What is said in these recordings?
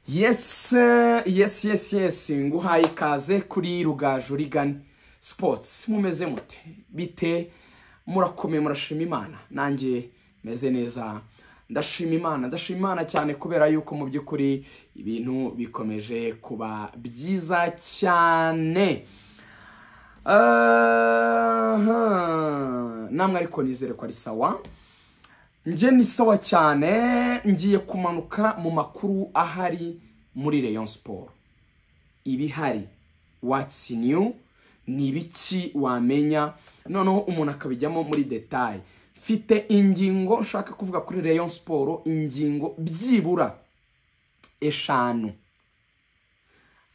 yesi yesi yesi yesi nguhaye ikaze kuri rugaju rigani sipotsi mumeze mute bite murakomeye murashima imana nanjye meze neza ndashima imana ndashima imana cyane kubera yuko mu by'ukuri ibintu bikomeje kuba byiza cyane Aha. namwe ariko nizere ko ari sawa njye ni sawa cyane ngiye kumanuka mu makuru ahari muri Rayon siporo ibihari watsi niyu ni ibiki wamenya noneho umuntu akabijyamo muri detaye mfite ingingo nshaka kuvuga kuri Rayon siporo ingingo byibura eshanu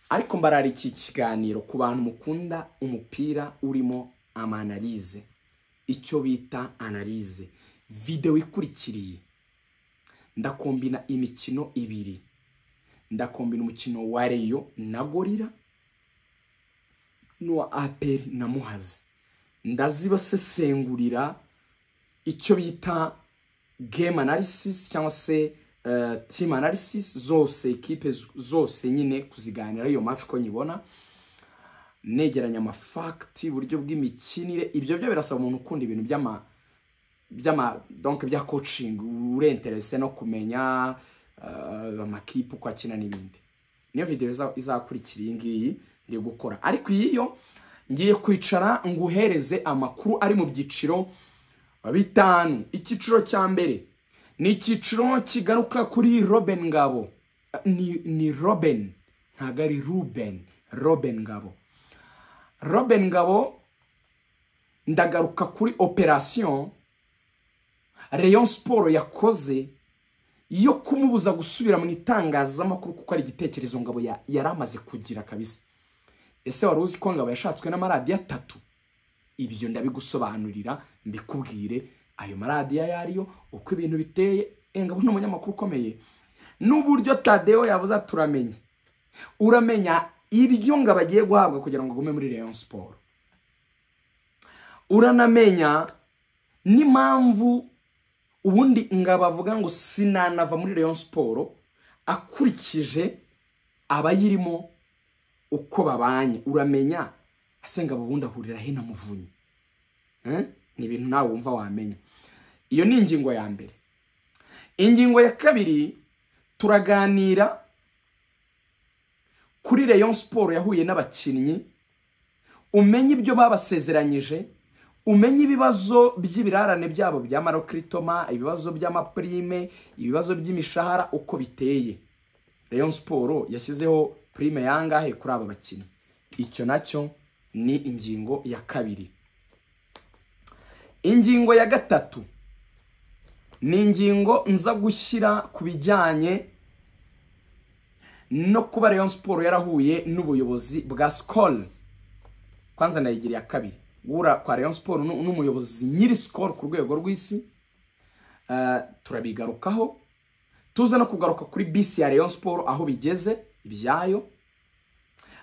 ariko mbarara iki kiganiro ku bantu mukunda umupira urimo amanalize icyo bita analize videwo ikurikiriye ndakombina imikino ibiri ndakombina umukino wa reyo na gorira n'uwa aperi na muhazi ndazibasesengurira icyo bita game analysis cyangwa se eh, team analysis zose ekipe z- zose nyine kuziganira iyo match ko nyibona negeranya amafakiti uburyo bw'imikinire ibyo byo birasaba umuntu ukunda ibintu by'ama by'ama donc bya coaching urenterese no kumenya eh, amakipe uko akina n'ibindi niyo video iza- izakurikira iyi ngiyi ndi gukora ariko iyiyo ngiye kwicara nguhereze amakuru ari mu byiciro bitanu icyiciro cya mbere ni icyiciro kigaruka kuri Robin Ngabo ni, ni Robin ntabwo ari Ruben Robin Ngabo Robin Ngabo ndagaruka kuri operasiyo Rayon Sport yakoze yo kumubuza gusubira mu itangazamakuru kuko ari igitekerezo Ngabo ya- yari amaze kugira kabisa ese wari uzi ko Ngabo yashatswe n'amaradiyo atatu ibyo ndabigusobanurira mbikubwire ayo maradiyo ayo ariyo uko ibintu biteye engabo ni umunyamakuru ukomeye n'uburyo tadeyo yavuze ati uramenye uramenya ibyo ngo abagiye guhabwa kugira ngo agume muri Rayon siporo uranamenya n'impamvu ubundi ngabo avuga ngo sinanava muri Rayon siporo akurikije abayirimo uko babanye uramenya asenga abo ubundi ahurira he na muvunyi Eh? ni ibintu nawe wumva wamenya iyo ni ingingo ya mbere ingingo ya kabiri turaganira kuri Rayon Sport yahuye n'abakinnyi umenye ibyo babasezeranyije umenye ibibazo by'ibirarane byabo bya marokritoma ibibazo by'amaprime ibibazo by'imishahara uko biteye Rayon Sport yashyizeho prime yangahe kuri aba bakinnyi icyo nacyo ni ingingo ya kabiri ingingo ya gatatu ni ingingo nza gushyira ku bijyanye no kuba Rayon Sport yarahuye n'ubuyobozi bwa Skol kwanza ndayigiriye kabiri guhura kwa Rayon Sport nu- n'umuyobozi nyiri Skol ku rwego rw'isi Eh, turabigarukaho tuze no kugaruka kuri bisi ya Rayon Sport aho bigeze ibyayo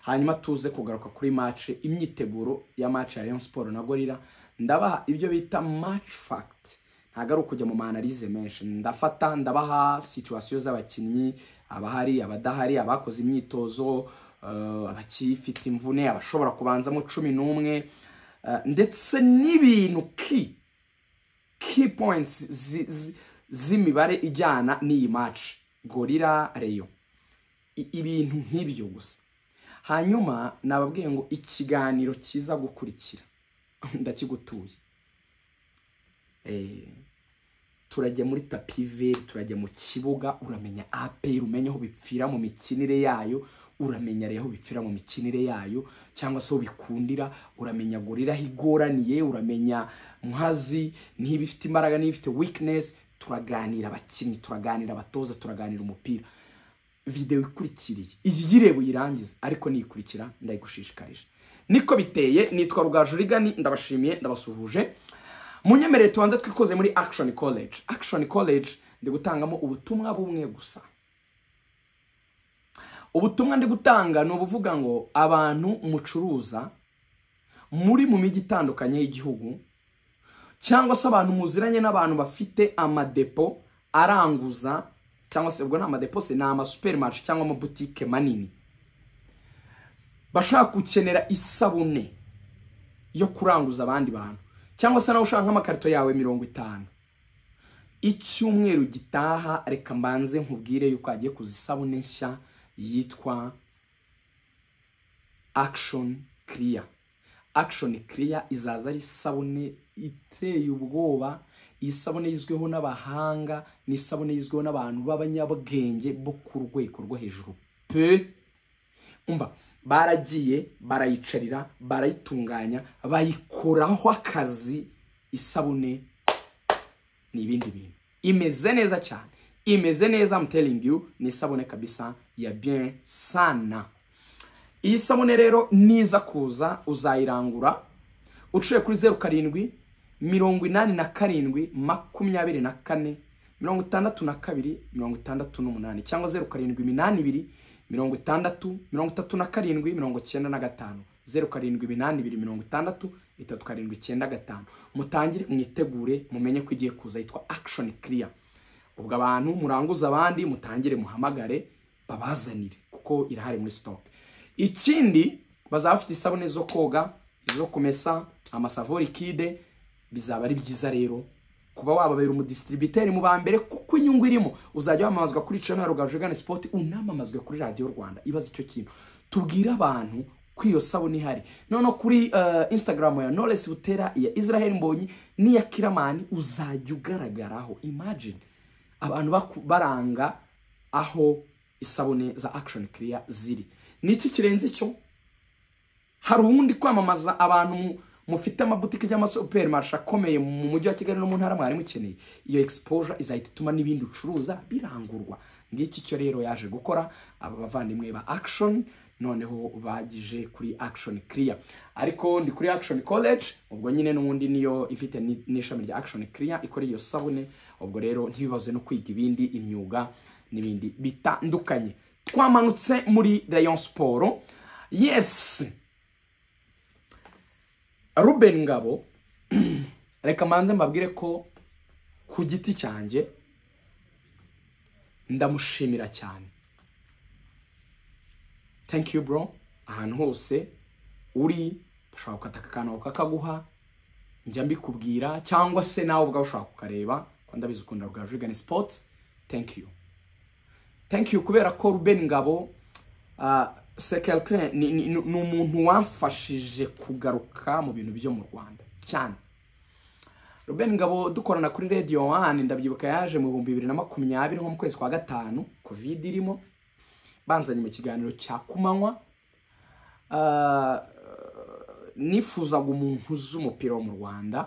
hanyuma tuze kugaruka kuri match imyiteguro ya match ya Rayon Sport na Gorilla ndabaha ibyo bita match fact ntabwo ari ukujya mu manalize menshi ndafata ndabaha situwasiyo z'abakinnyi abahari abadahari abakoze imyitozo eh, abakifite imvune abashobora kubanzamo cumi n'umwe eh, ndetse n'ibintu ki key points zi- zi- z'imibare ijyana n'iyi match gorira reyo I- ibintu nk'ibyo gusa hanyuma nababwiye ngo ikiganiro kiza gukurikira ndakigutuye Eh, turajya muri tapive turajya mu kibuga uramenya aperi umenya aho bipfira mu mikinire yayo uramenya rero aho bipfira mu mikinire yayo cyangwa se aho bikundira uramenya gorira aho igoraniye uramenya muhazi niba ifite imbaraga niba ifite weakness turaganira abakinnyi turaganira abatoza turaganira umupira videwo ikurikiriye iyi yireba uyirangize ariko niyikurikira ndayigushishikarije niko biteye nitwa rugaju rigani ndabashimiye ndabasuhuje munyemerere tubanze twikoze muri action college action college ndi gutangamo ubutumwa bumwe gusa ubutumwa ndi gutanga ni ubuvuga ngo abantu mucuruza muri mu mijyi itandukanye y'igihugu cyangwa se abantu muziranye n'abantu bafite amadepo aranguza cyangwa se ubwo ni amadepose ni amasuperimari cyangwa amabutike manini bashaka gukenera isabune yo kuranguza abandi bantu cyangwa se nawe ushaka nk'amakarito yawe mirongo itanu icyumweru gitaha reka mbanze nkubwire yuko hagiye kuza isabune nshya yitwa akishoni kiriya akishoni kiriya izaza ari isabune iteye ubwoba iyi sabune yizweho n'abahanga ni isabune yizweho n'abantu b'abanyabwenge bo ku rwego rwo hejuru pe umva baragiye barayicarira barayitunganya bayikoraho akazi isabune ni ibindi bintu imeze neza cyane imeze neza mutelingi yu ni isabune kabisa ya bien sana iyi sabune rero niza kuza uzayirangura uciye kuri zeru karindwi mirongo inani na karindwi makumyabiri na kane mirongo itandatu na kabiri mirongo itandatu n'umunani cyangwa zeru karindwi iminani ibiri mirongo itandatu mirongo itatu na karindwi mirongo icyenda na gatanu zeru karindwi iminani ibiri mirongo itandatu itatu karindwi icyenda gatanu mutangire mwitegure mumenye ko igiye kuza yitwa akishoni kiriya ubwo abantu muranguza abandi mutangire muhamagare babazanire kuko irahari muri sitoke ikindi bazaba bafite isabune zo koga izo kumesa amasavori kide bizaba ari byiza rero kuba wababera umudistribiteri mu ba mbere kuko inyungu irimo uzajya wamamazwa kuri cano ya rugajogana sipoti unamamazwe kuri radiyo rwanda ibaze icyo kintu tubwire abantu ko iyo sabune ihari noneho kuri instagram ya noresi butera iya israel mbonyi n'iya kiramani uzajya ugaragaraho imagine abantu baranga aho isabune za akishoni kiriya ziri n'iki kirenze icyo hari uwundi kwamamaza abantu mufite amabutike cyangwa amasupermarishe akomeye mu mujyi wa kigali no mu ntara mwari mukeneye iyo exposure izahita ituma n'ibindi ucuruza birangurwa ngiki cyo rero yaje gukora aba bavandimwe ba akishoni noneho bagije kuri akishoni kiriya ariko ndi kuri akishoni college ubwo nyine n'ubundi niyo ifite n'ishami rya akishoni kiriya ikora iyo sabune ubwo rero ntibibaze no kwiga ibindi imyuga n'ibindi bitandukanye twamanutse muri rayon siporo yesi ruben ngabo reka mbanze mbabwire ko ku giti cyanjye ndamushimira cyane thank you bro ahantu hose uri ushobora gukata aka kantu kakaguha njya mbikubwira cyangwa se nawe ubwawe ushobora kukareba ko ndabizi ukunda bwa jigani sipoti thank you thank you kubera ko ruben ngabo sekere ni umuntu wamfashije kugaruka mu bintu byo mu rwanda cyane Ruben ngabo dukorana kuri radiyo wani ndabyibuka yaje mu bihumbi bibiri na makumyabiri nko mu kwezi kwa gatanu kovide irimo banzanye mu kiganiro cya kumanywa nifuzaga umuntu uzi umupira wo mu rwanda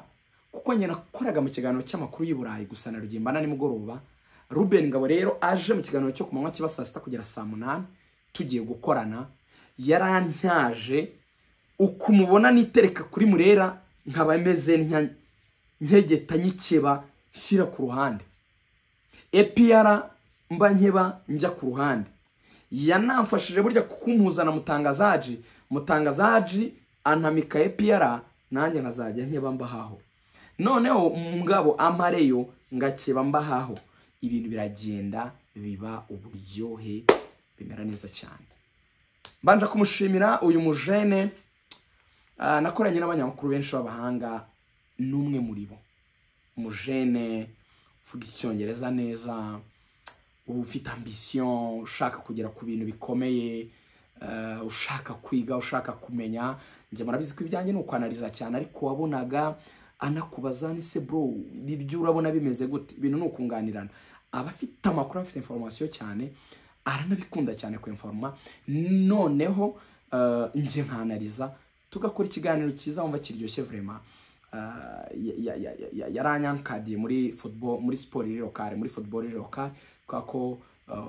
kuko njye nakoraga mu kiganiro cy'amakuru y'i burayi gusa na rugimbana nimugoroba Ruben ngabo rero aje mu kiganiro cyo kumanywa kiba saa sita kugera saa munani tugiye gukorana yarantyaje uko umubona nitereka kuri murera nkaba meze nkegeta nyikeba nshyira ku ruhande epiyara mba nkeba njya ku ruhande yanamfashije burya kumuzana mutangazaji mutangazaji anamika epiyara nanjye nkazajya nkeba mbahaho noneho ngabo amareyo ngakeba mbahaho ibintu biragenda biba uburyohe bimera neza cyane mbanje kumushimira uyu mujene nakoranye n'abanyamakuru benshi b'abahanga n'umwe muri bo umujene uvuga icyongereza neza ufite ambisiyo ushaka kugera ku bintu bikomeye ushaka kwiga ushaka kumenya njye murabizi ko ibyanjye ni ukwanariza cyane ariko wabonaga anakubaza ni se bro ibyo urabona bimeze gute ibintu ni ukunganirana aba afite amakuru afite inforomasiyo cyane aranabikunda cyane ku inforoma noneho njye nkanariza tugakora ikiganiro cyiza wumva kiryoshye vurema yaranyankadiye muri football muri siporo iri lokale muri football iri lokale kubera ko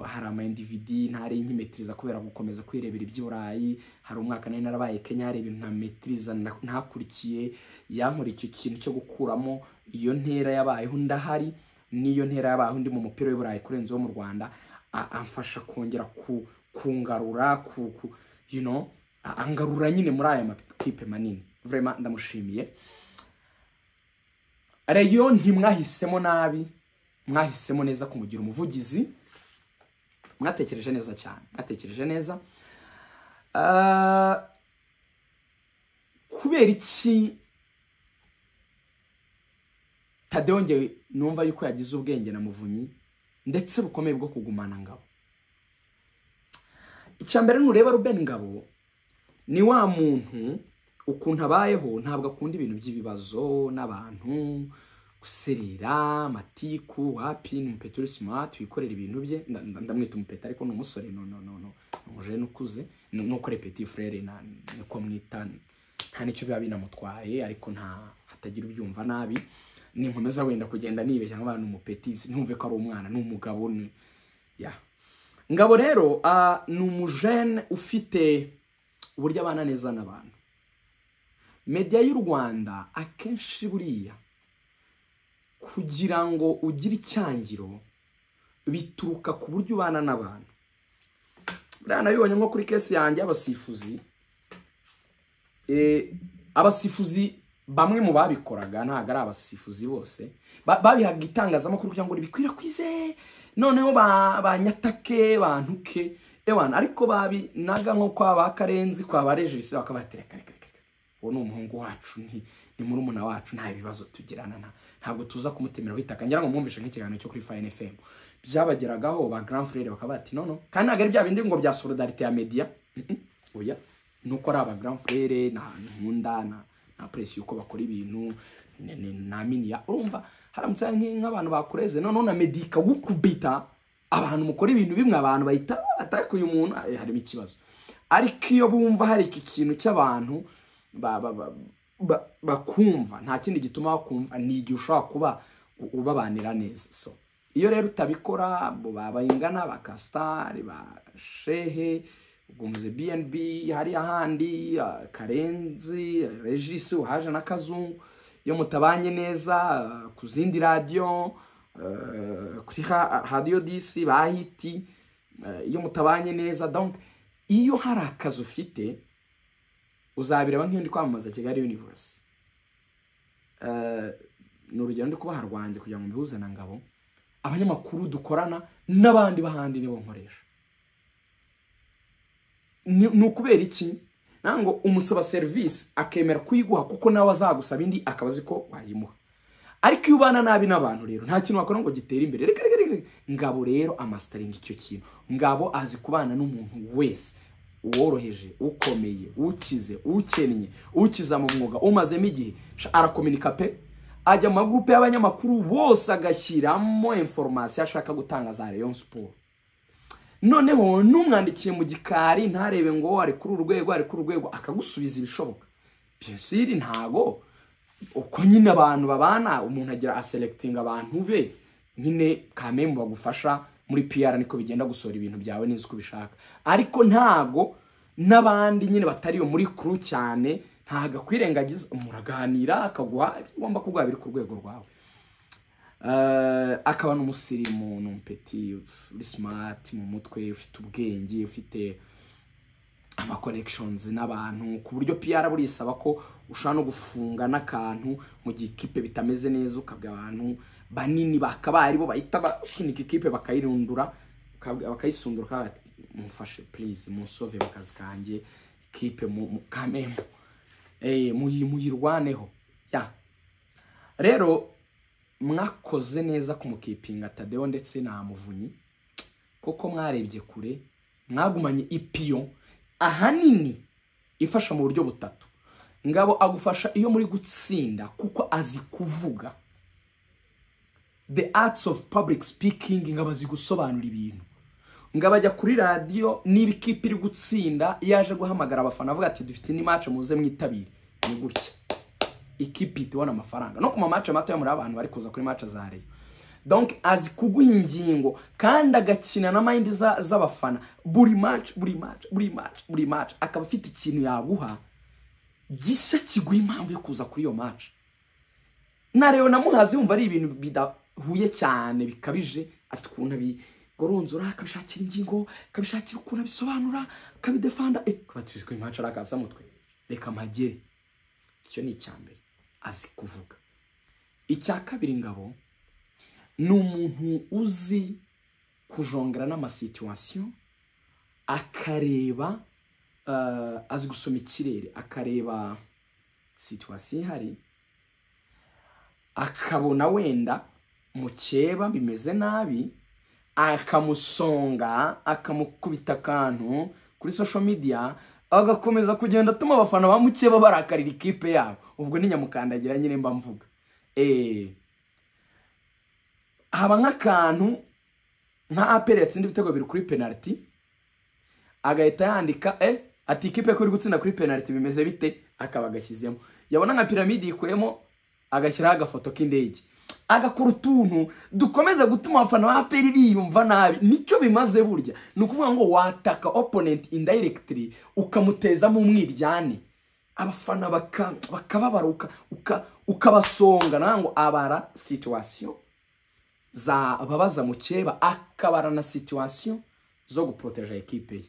hari ama individi ntari nkimetiriza kubera gukomeza kwirebera iby'i burayi hari umwaka nari narabaye kenya hari ibintu ntametiriza ntakurikiye yankora icyo kintu cyo gukuramo iyo ntera yabayeho ndahari n'iyo ntera yabayeho ndi mu mupira w'i burayi kurenza uwo mu rwanda amfasha kongera kungarura angarura nyine muri aya makipe manini vurema ndamushimiye reyo ntimwahisemo nabi mwahisemo neza kumugira umuvugizi mwatekereje neza cyane mwatekereje neza kubera iki tadeyongewe numva yuko yagize ubwenge na muvunyi ndetse bukomeye bwo kugumana ngabo icya mbere nureba rubeni ngabo ni wa muntu ukuntu abayeho ntabwo akunda ibintu by'ibibazo n'abantu guserera matiku wapini umupeteri simati wikorera ibintu bye ndamwita umupeta ariko ni umusore no no no no umujene ukuze nuko repeti furere niko mwita nta nicyo biba binamutwaye ariko nta hatagira ubyumva nabi ninkomeza wenda kugenda nibeshya nk'abantu ni umupetisi ntumve ko ari umwana ni umugabo ni ya ngabo rero ni umujene ufite uburyo abana neza n'abantu mediya y'u rwanda akenshi buriya kugira ngo ugire icyangiro bituruka ku buryo ubana n'abantu buriya nabibonye nko kuri kesi yanjye y'abasifuzi abasifuzi bamwe mu babikoraga ntabwo ari abasifuzi bose babihaga itangazamakuru kugira ngo ribikwirakwize noneho banyatake bantuke ewana ariko babinaga nko kwa ba karenzi kwa ba regisi bakabatereka reka reka uwo ni umuhungu wacu ni murumuna wacu nta bibazo tugirana ntabwo tuza kumutemera witaka ngira ngo mwumvishe nk'ikiganiro cyo kuri fayini efemu byabageragaho ba grand frere bakaba bati nono kandi ntabwo ari bya bindi ngo bya solidarite ya mediya oya ni uko ari aba grand frere nta nkunda nta presi yuko bakora ibintu nta miniya urumva haramutse nk'abantu bakureze noneho na mediya ikagukubita abantu mukora ibintu bimwe abantu bahita atari uyu muntu harimo ikibazo ariko iyo bumva hari iki kintu cy'abantu bakumva nta kindi gituma bakumva ni igihe ushobora kuba ubabanira neza so iyo rero utabikora babingana ba kasitari ba shehe ubwumvuze bnb hari ahandi karenzi regisi uhaje na kazungu iyo mutabanye neza ku zindi radiyo kuri radiyo disi ba hiti iyo mutabanye neza iyo hari akazi ufite uzabireba nk'iyo ndi kwamamaza kigali universe ni urugero ndi kubaha rwanjye kugira ngo mbihuze na ngabo abanyamakuru dukorana n'abandi b'ahandi nibo nkoresha ni ukubera iki ntabwo umusaba serivisi akemera kuyiguha kuko nawe azagusaba indi akaba azi ko wayimuha ariko iyo ubana nabi n'abantu rero nta kintu wakora ngo gitere imbere reka reka reka ngabo rero amasitaringi icyo kintu ngabo azi kubana n'umuntu wese uworoheje ukomeye ukize ukennye ukiza mu mwuga umazemo igihe arakominika pe ajya mu magurupe y'abanyamakuru bose agashyiramo inforomasiyo ashaka gutanga za leon siporo noneho n'umwandikiye mu gikari ntarebe ngo ari kuri urwego ari kuri urwego akagusubiza ibishoboka byose ntago uko nyine abantu babana umuntu agira aserekitinga abantu be nyine kamemu bagufasha muri piyara niko bigenda gusohora ibintu byawe neza uko ubishaka ariko ntago n'abandi nyine batari iyo muri kuru cyane ntago akwirengagiza muraganira akaguha ibyo ugomba kuguha biri ku rwego rwawe akaba n'umusirimu ni umupeti uri simati mu mutwe ufite ubwenge ufite amakonekishonizi n'abantu ku buryo piyara burisaba ko ushobora no gufunga n'akantu mu gihe ikipe bitameze neza ukabwa abantu banini bakaba aribo bahita basunika ikipe bakayirundura bakayisundura mufashe purize musove mu kazi kanjye ikipe mukamemo muyirwaneho rero mwakoze neza ku mukipinga tadeyo ndetse na muvunyi kuko mwarebye kure mwagumanye ipiyo ahanini ifasha mu buryo butatu ngabo agufasha iyo muri gutsinda kuko azi kuvuga the arts of public speaking ngabo azi gusobanura ibintu ngabo ajya kuri radiyo niba ikipe iri gutsinda iyo aje guhamagara abafana avuga ati dufite indi mace muze mwitabire ni gutya ikipe itibona amafaranga no ku mamace matoya muri abantu bari kuza kuri mace za reyo donk azi kuguha ingingo kandi agakina na mayindi z'abafana buri maci buri maci buri maci buri maci akaba afite ikintu yaguha gisa kiguha impamvu yo kuza kuri iyo maci na rero namuhazi yumva ari ibintu bidahuye cyane bikabije afite ukuntu abigoronzora akabishakira ingingo akabishakira ukuntu abisobanura akabidefanda kubatijwe imaci ari akasamutwe reka mpagere icyo ni icya mbere azi kuvuga icya kabiri ngabo ni umuntu uzi kujongera n'amasituwasiyo akareba eh, azi gusoma ikirere akareba situwasiyo ihari akabona wenda mukeba bimeze nabi akamusonga akamukubita akantu kuri social media agakomeza kugenda atuma abafana ba mukeba barakarira ikipe yabo ubwo ni nyamukandagira nyine mba mvuga Eh, haba nk'akantu nka aperi yatsinda ibitego biri kuri penaliti agahita yandika eh ati ikipe ko iri gutsinda kuri penaliti bimeze bite akaba agashyizemo yabona nka piramide yikuyemo agashyiraho agafoto k'indege agakora utuntu dukomeza gutuma abafana ba aperi biyumva nabi nicyo bimaze burya ni ukuvuga ngo wataka oponenti indayirekitiri ukamutezamo umwiryane abafana baka- bakababaruka uka- ukabasonga nawe ngo abara situwasiyo za babaza mukeba akabara na situwasiyo zo guporoteja ekipe ye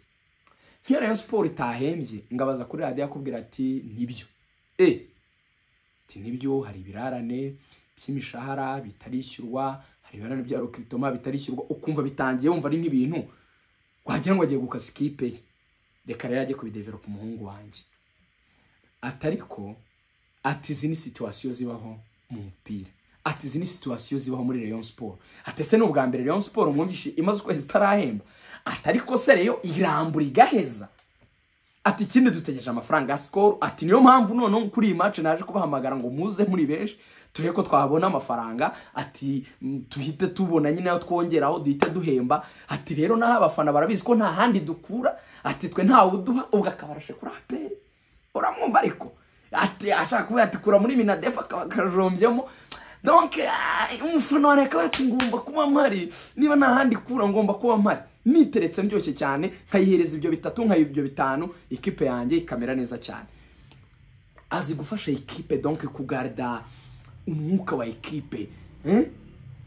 nk'iyo rayon siporo itahembye ngabaza kuri radiyo akubwira ati nibyo e ati nibyo hari ibirarane by'imishahara bitarishyurwa hari ibirarane bya rokiritoma bitarishyurwa ukumva bitangiye wumva ari nk'ibintu wagira ngo agiye gukasa ikipe ye reka rero ajye kubideveropa umuhungu wanjye atariko ati izi ni situwasiyo zibaho mu mupira ati izi ni situwasiyo zibaho muri Rayon Sport ati ese ni ubwa mbere Rayon Sport mwumvishe imaze ukwezi itarahemba ati ariko se reyo irambura igaheza ati ikindi dutegereje amafaranga ya sikoro ati niyo mpamvu noneho kuri iyi mace naje kubahamagara ngo muze muri benshi turebe ko twabona amafaranga ati mm, tuhite tubona nyine ayo twongeraho duhite duhemba ati rero naho abafana barabizi ko nta handi dukura ati twe ntawe uduha ubwo akaba arashe kuri aperi uramwumva ariko ati ashaka kuvuga ati kura muri minadefa akaba akarajombyemo donc ah, umufana wa reka ati ngomba kuba mpari niba nta handi kura ngomba kuba mpari niteretse ndyoshye cyane nkayihereza ibyo bitatu nkayiha ibyo bitanu ikipe yanjye ikamera neza cyane azi gufasha ekipe donc kugarda umwuka wa ekipe eh?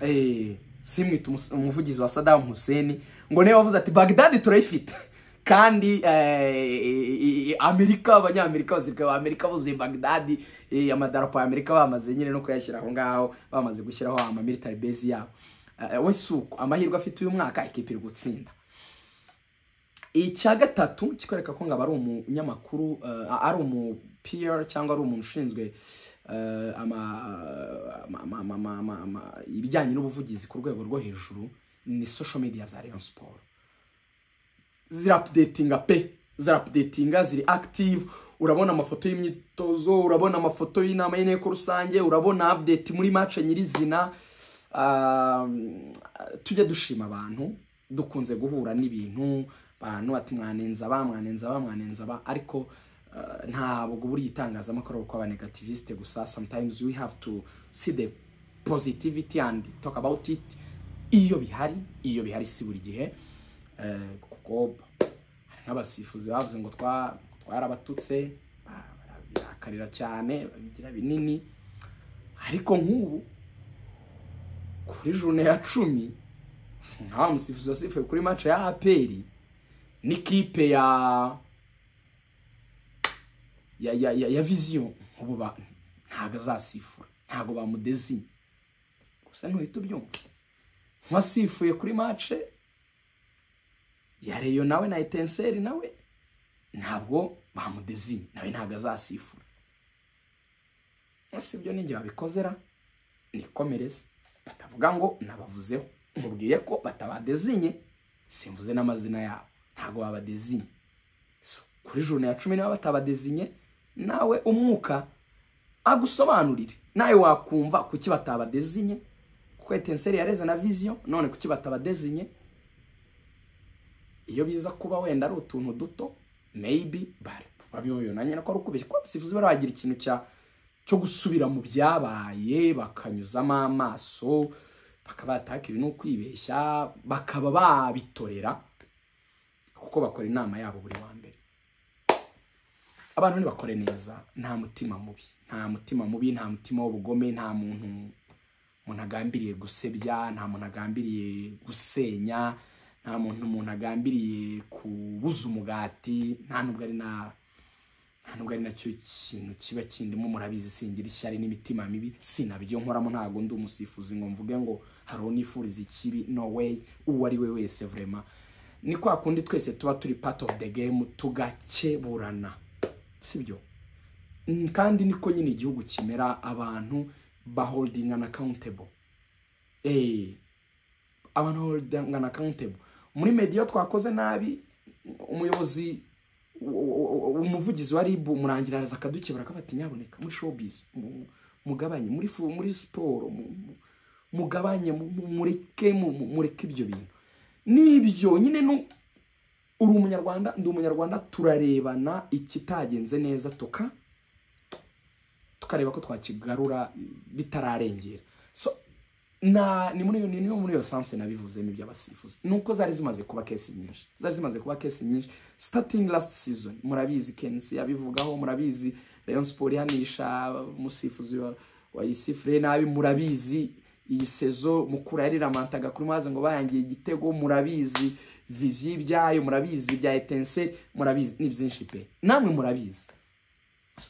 eh, simwita umus- umuvugizi wa Saddam Hussein ngo niba avuze ati Baghdad turayifite kandi eh, i- i- Amerika abanyamerika bazirika Amerika buzuye Baghdad eh, amadarapo ya Amerika bamaze nyine no kuyashyira aho ngaho bamaze gushyiraho ama military base yabo Eh, we suko amahirwe afite uyu mwaka ekipe iri gutsinda icya gatatu kikwereka ko ngaba ari umunyamakuru eh, ari umu PR cyangwa ari umuntu ushinzwe eh, ama- ama- ama- ama- ama- ama- ibijyanye n'ubuvugizi ku rwego rwo hejuru ni social media za Rayon Sport zirapudetinga pe zirapudetinga ziri active urabona amafoto y'imyitozo urabona amafoto y'inama y'inteko rusange urabona update muri match nyirizina Um, tujya dushima abantu dukunze guhura n'ibintu abantu ati mwanenza ba mwanenza ba mwanenza ba ariko uh, ntabwo buri itangazamakuru kuko abanegativiste gusa sometimes we have to see the positivity and talk about it iyo bihari iyo bihari si buri gihe Eh, kuko hari n'abasifuzi bavuze ngo twa- twarabatutse ba- barabihakarira cyane babigira binini ariko nk'ubu kuri june ya cumi nta musifuzi wasifuye kuri mace ya aperi n'ikipe ya ya ya ya, ya viziyo nk'ubu ba- ntabwo azasifura ntabwo bamudezinye gusa ntuhita ubyumva nk'uwasifuye kuri mace ya reyo nawe na etenseri nawe ntabwo bamudezinye nawe ntabwo azasifura ese ibyo ninjye babikozera nikomereze batavuga ngo nabavuzeho mubwiye ko batabadezinye simvuze n'amazina yabo ntabwo babadezinye So, kuri jone ya cumi niba batabadezinye nawe umwuka agusobanurire nawe wakumva kuki batabadezinye kuko etenseri yareze na viziyo none kuki batabadezinye iyo biza kuba wenda ari utuntu duto maybe bari babibonanye ko ari ukubeshya kuko abasifuzi bari bagira ikintu cya cyo gusubira mu byabaye bakanyuzamo amaso bakaba bataka ibi no kwibeshya bakaba babitorera kuko bakora inama yabo buri wa mbere abantu ntibakore neza nta mutima mubi nta mutima mubi nta mutima w'ubugome nta muntu umuntu agambiriye gusebya nta muntu agambiriye gusenya nta muntu umuntu agambiriye kubuza umugati nta nubwo ari na nta ntabwo ari nacyo kintu kiba kindimo murabizi singira ishyari n'imitima mibi sinabyo nkoramo ntabwo ndi umusifuzi ngo mvuge ngo hari unifuriza ikibi no way uwo ari we wese vurema ni kwa kundi twese tuba turi part of the game tugakeburana sibyo Mm, kandi niko nyine igihugu kimera abantu baholding an accountable eh abantu holding an accountable muri media twakoze nabi umuyobozi umuvugizi wa ribu murangirariza akadukebura akabati nyaboneka muri showbiz mu- mugabanye muri fu- muri siporo mu- mu- mugabanye mu- mu- mureke mu- mu- mureke ibyo bintu nibyo nyine nu- uri umunyarwanda ndi umunyarwanda turarebana ikitagenze neza tuka tukareba ko twakigarura bitararengera so na ni muri ni ni muri iyo sanse nabivuzemo iby'abasifuzi ni uko zari zimaze kuba kesi nyinshi zari zimaze kuba kesi nyinshi starting last season murabizi kensi yabivugaho murabizi rayon sport ihanisha umusifuzi wa, wa isifure nabi murabizi iyi sezo mukura yariramataga kuri maze ngo bayangiye igitego murabizi vizi byayo murabizi bya etense murabizi ni byinshi pe namwe murabizi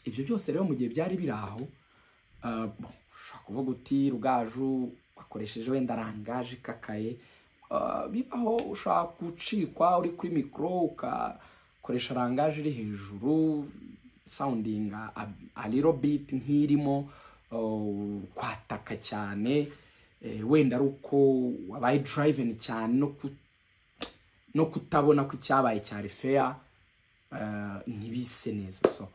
ibyo byose rero mu gihe byari biri aho ah, bon, ushobora kuvuga uti rugaju wakoresheje wenda rangaje ikakaye Ah, bibaho ushobora gucikwa uri kuri mikoro ukakoresha rangaje iri hejuru soundinga aliro biti nk'irimo oh, kwataka cyane eh, wenda ari uko wabaye driving cyane no ku no kutabona ko icyabaye cyari fair eh, ntibise neza so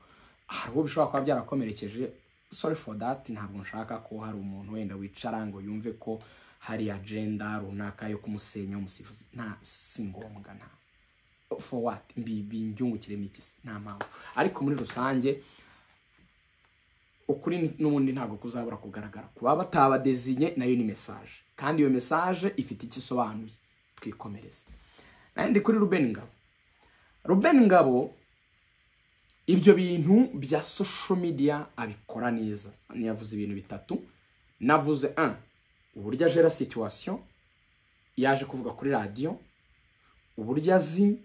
hari uwo bishobora kuba byarakomerekeje sorry for that ntabwo nshaka ko hari umuntu wenda wicara ngo yumve ko hari agenda runaka yo kumusenya umusifuzi nta si ngombwa nta for what Mbi- binjungukiremo iki se? nta mpamvu ariko muri rusange ukuri ni- n'ubundi ntabwo kuzabura kugaragara kuba batabadezinye nayo ni mesaje kandi iyo mesaje ifite icyo isobanuye twikomereze nandi kuri Ruben Ngabo Ruben Ngabo ibyo bintu bya social media abikora neza ntiyavuze ibintu bitatu navuze un uburyo ajera situation yaje kuvuga kuri radiyo uburyo azi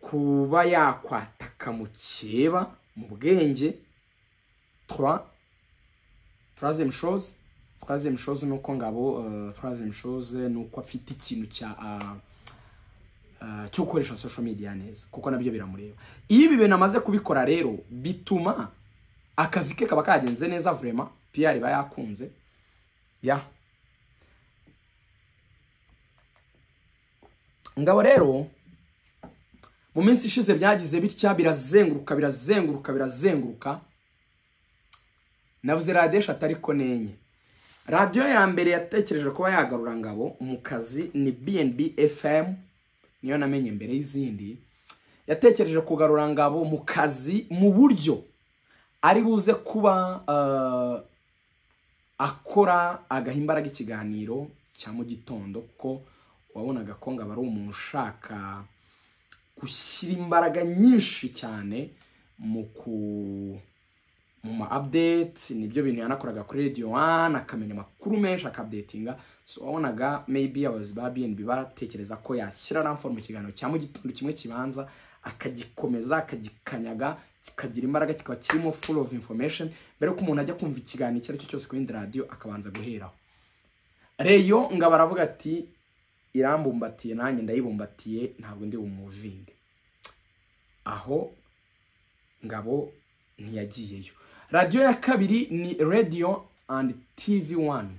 kuba yakwataka mukeba mu bwenge twa troisième chose troisième chose ni uko ngabo euh, troisième chose ni uko afite ikintu cya ah, ah, cyo gukoresha social media neza kuko nabyo biramureba iyo ibi bintu amaze kubikora rero bituma akazi ke kaba kagenze neza vraiment PR iba yakunze ya ngabo rero mu minsi ishize byagize bitya birazenguruka birazenguruka birazenguruka navuze radiyo eshatu ariko ni enye radiyo ya mbere yatekereje kuba yagarura ngabo mu kazi ni bnb fm niyo namenye mbere y'izindi yatekereje kugarura ngabo mu kazi mu buryo ari buze kuba eh, akora agaha imbaraga ikiganiro cya mu gitondo kuko wabonaga ko ngabo ari umuntu ushaka gushyira imbaraga nyinshi cyane mu ku mu ma update nibyo bintu yanakoraga kuri radio one akamenya amakuru menshi akabdetinga so wabonaga maybe abayobozi ba bnb baratekereza ko yashyira ramfor mu kiganiro cya mu gitondo kimwe kibanza akagikomeza akagikanyaga kikagira imbaraga kikaba kirimo full of information mbere ko umuntu ajya kumva ikiganiro icyo ari cyo cyose ku yindi radio akabanza guheraho reyo ngabo aravuga ati irambumbatiye nanjye ndayibumbatiye ntabwo ndi bumuvinge aho ngabo ntiyagiyeyo radiyo ya kabiri ni radiyo andi tivi wani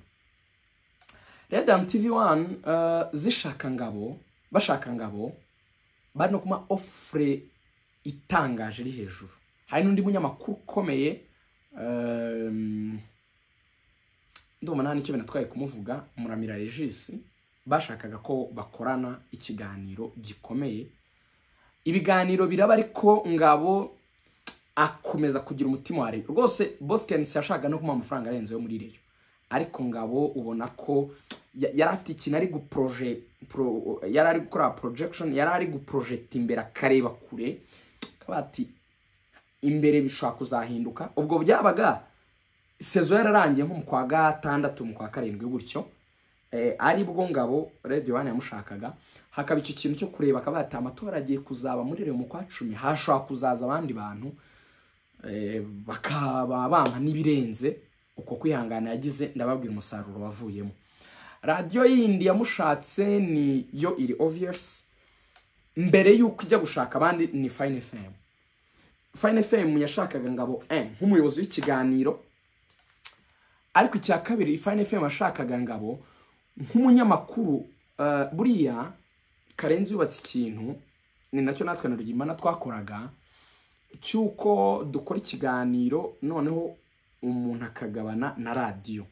radiyo andi tivi wani eh, zishaka ngabo bashaka ngabo bari no kuma ofure itangaje iri hejuru hari n'undi munyamakuru ukomeye ehm, ndumva nta n'icyo binatwaye kumuvuga muramira regisi bashakaga ko bakorana ikiganiro gikomeye ibiganiro biraba ariko ngabo akomeza kugira umutima wa reyo rwose bosikensi yashaka no kumuha amafaranga arenze yo muri reyo ariko ngabo ubona ko ya- yari afite ikintu ari guproje pro- yari ari gukora porojegishoni yari ari guprojecta imbere akareba kure akaba ati imbere bishobora kuzahinduka ubwo byabaga sezo yararangiye nko mu kwa gatandatu mu kwa karindwi gutyo ari bwo ngabo radiyo wani yamushakaga hakaba icyo kintu cyo kureba akaba yataye amatora agiye kuzaba muri mu kwa cumi hashobora kuzaza abandi bantu bakaba bampa n'ibirenze uko kwihangana yagize ndababwira umusaruro wavuyemo radiyo yindi yamushatse ni yo iri oviyasi mbere y'uko ijya gushaka abandi ni fayini fayinefemu fayinefemu yashakaga ngabo e nk'umuyobozi w'ikiganiro ariko icya kabiri fayinefemu yashakaga ngabo nk'umunyamakuru buriya karenzi yubatse ikintu ni nacyo natwe na rugimana twakoraga cy'uko dukora ikiganiro noneho umuntu akagabana na radiyo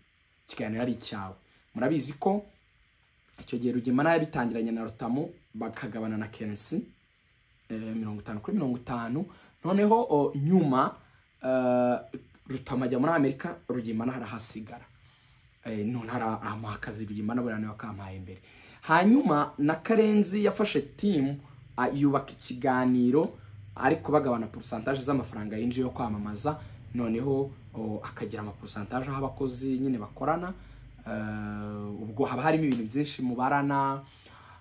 ikiganiro ari icyawe murabizi ko icyo gihe rugemana yabitangiranye na rutamu bakagabana na kenesi mirongo itanu kuri mirongo itanu noneho nyuma rutamu ajya muri amerika rugemana harahasigara none haramuha akazi rugemana buriya nawe bakamuhaye imbere hanyuma na karenzi yafashe timu yubaka ikiganiro ariko bagabana porosantaje z'amafaranga yinjiye yo kwamamaza noneho akagira amaporusantaje aho abakozi nyine bakorana ubwo haba harimo ibintu byinshi mubarana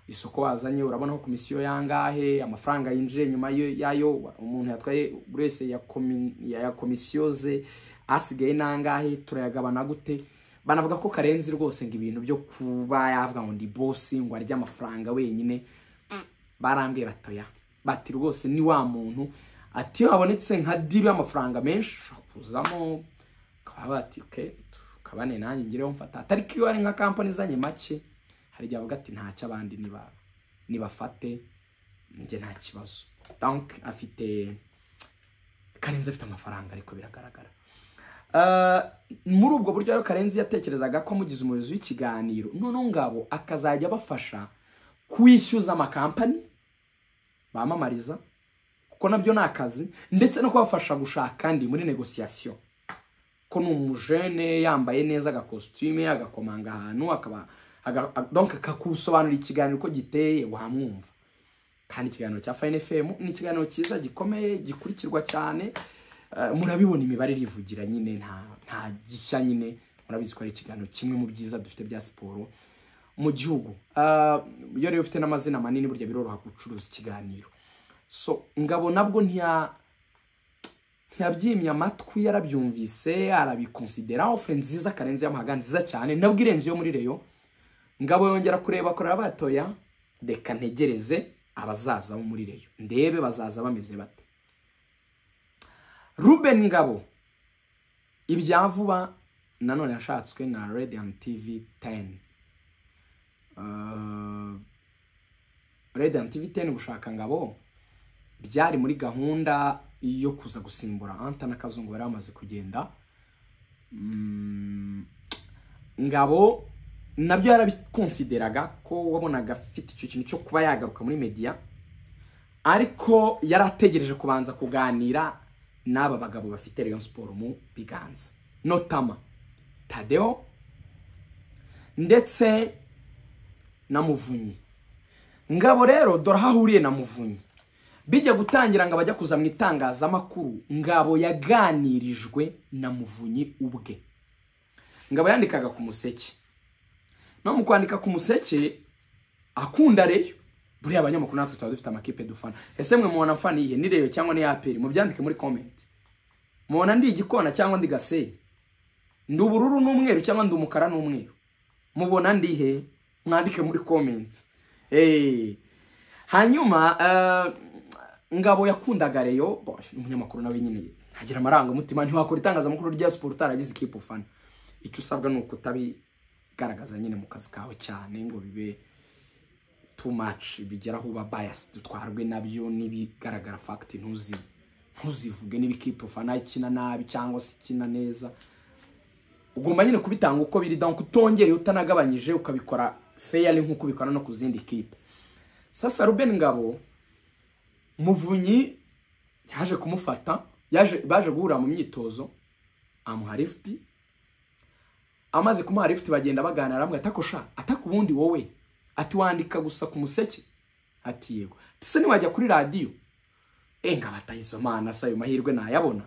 isoko wazanye urabona ko komisiyo yangahe amafaranga yinjiye nyuma yayo umuntu yatwaye buri wese ya komisiyo ze asigaye nangahe turayagabana gute banavuga ko karenzi rwose ngo ibintu byo kuba yavuga ngo ndi bosi ngo arye amafaranga wenyine barambwiye batoya bati rwose ni wa muntu ati iyo habonetse nka diri y'amafaranga menshi ushobora kuzamo bakaba bati ke tukabane nanjye ngireho mfata atariko iyo hari nka kampani izanye make hari igihe bavuga ati ntacyo abandi nibafate njye nta kibazo danke afite karenzi afite amafaranga ariko biragaragara muri ubwo buryo rero karenzi yatekerezaga ko amugize umuyobozi w'ikiganiro noneho ngabo akazajya abafasha kwishyuza amakampani bamamariza kuko nabyo ni akazi ndetse no kubafasha gushaka kandi muri negosiyasiyo ko ni umujene yambaye neza agakositime agakomanga ahantu akaba akakusobanurira ikiganiro uko giteye wamwumva kandi ikiganiro cya fayini efemu ni ikiganiro cyiza gikomeye gikurikirwa cyane murabibona imibare irivugira nyine nta gishya nyine murabizi ko ari ikiganiro kimwe mu byiza dufite bya siporo mu gihugu iyo rero ufite n'amazina manini burya biroroha gucuruza ikiganiro so ngabo nabwo ntiyabyimye amatwi yarabyumvise arabikonsidera ofe nziza karenze y'amahaga nziza cyane nabwo irenze yo muri reyo ngabo yongera kureba kureba batoya reka ntegereze abazaza bo muri reyo ndebe bazaza bameze bate ruben ngabo ibya vuba nanone yashatswe na radiant tv teni radiant tv teni gushaka ngabo byari muri gahunda yo kuza gusimbura anta na kazungu bari bamaze kugenda ngabo nabyo yarabikonsideraga ko wabonaga afite icyo kintu cyo kuba yagaruka muri mediya ariko yari ategereje kubanza kuganira n'aba bagabo bafite Rayon siporo mu biganza notama tadeo ndetse na muvunyi ngabo rero dore aho ahuriye na muvunyi bijya gutangira ngo abajya kuza mu itangazamakuru ngabo yaganirijwe na muvunyi ubwe ngabo yandikaga ku museke no mu kwandika ku museke akunda reyo buriya abanyamakuru natwe tuba dufite amakipe dufana ese mwe mubona mfana iyihe ni reyo cyangwa ni aperi mubyandike muri komenti mubona ndi igikona cyangwa ndi gasenyi ndi ubururu n'umweru cyangwa ndi umukara n'umweru mubona ndihe mwandike muri komenti hanyuma ngabo yakundaga reyo umunyamakuru nawe nyine ntagira amarangamutima ntiwakora itangazamakuru rya siporo utaragize ikipe ufana icyo usabwa ni ukutabigaragaza nyine mu kazi kawe cyane ngo bibe too much bigeraho uba bias dutwarwe nabyo n'ibigaragara fagiti ntuzivuge n'ibikipe ufana ikina nabi cyangwa se ikina neza ugomba nyine kubitanga uko biri dawuni utongere utanagabanyije ukabikora feyari nk'uko ubikora no ku zindi kipe sasa rubeni ngabo muvunyi yaje kumufata baje guhura mu myitozo amuha lifuti amaze kumuha lifuti bagenda baganira amwe atakosha ataka ubundi wowe ati wandika gusa ku museke ati yego ese ntiwajya kuri radiyo enga batayisomana se ayo mahirwe nayabona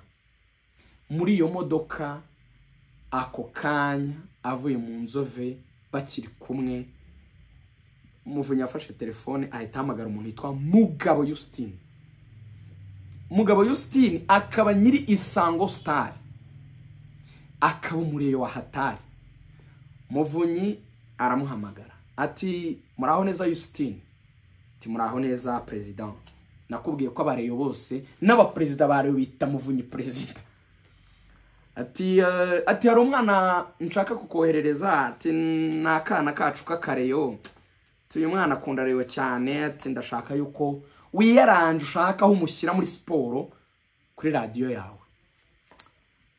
muri iyo modoka ako kanya avuye mu nzove bakiri kumwe umuvunyi yafashe telefone ahita ahamagara umuntu witwa mugabo yusitini mugabo yusitini akaba nyiri isango sitari akaba umuriro wa hatari muvunyi aramuhamagara ati muraho neza yusitini ati muraho neza perezida nakubwiye ko abareyo bose n'abaperezida bareyo bita muvunyi perezida ati ati hari umwana nshaka kukoherereza ati ni akana kacu k'akareyo uyu mwana akunda reyo cyane ati ndashaka yuko wiyaranje ushaka aho umushyira muri siporo kuri radiyo yawe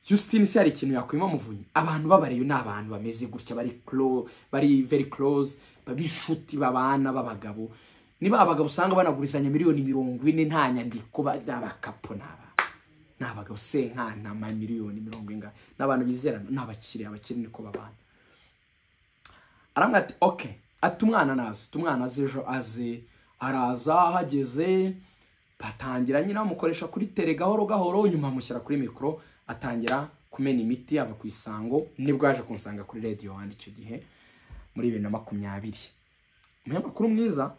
Justine se hari ikintu yakwima muvunyi abantu b'abareyo ni abantu bameze gutya bari kuro bari veri koroze b'inshuti babana b'abagabo niba abagabo usanga banagurizanya miliyoni mirongo ine nta nyandiko n'abakapu ni abagabo se nk'anama miliyoni mirongo ingahe n'abantu bizerana ni abakiriya abakiri niko babana aramwira ati oke ati umwana naze umwana aze ejo aze araza ahageze batangira nyine bamukoresha kuri tere gahoro gahoro nyuma amushyira kuri mikoro atangira kumena imiti ava ku isango nibwo yaje kunsanga kuri radiyo wani icyo gihe muri bibiri na makumyabiri umunyamakuru mwiza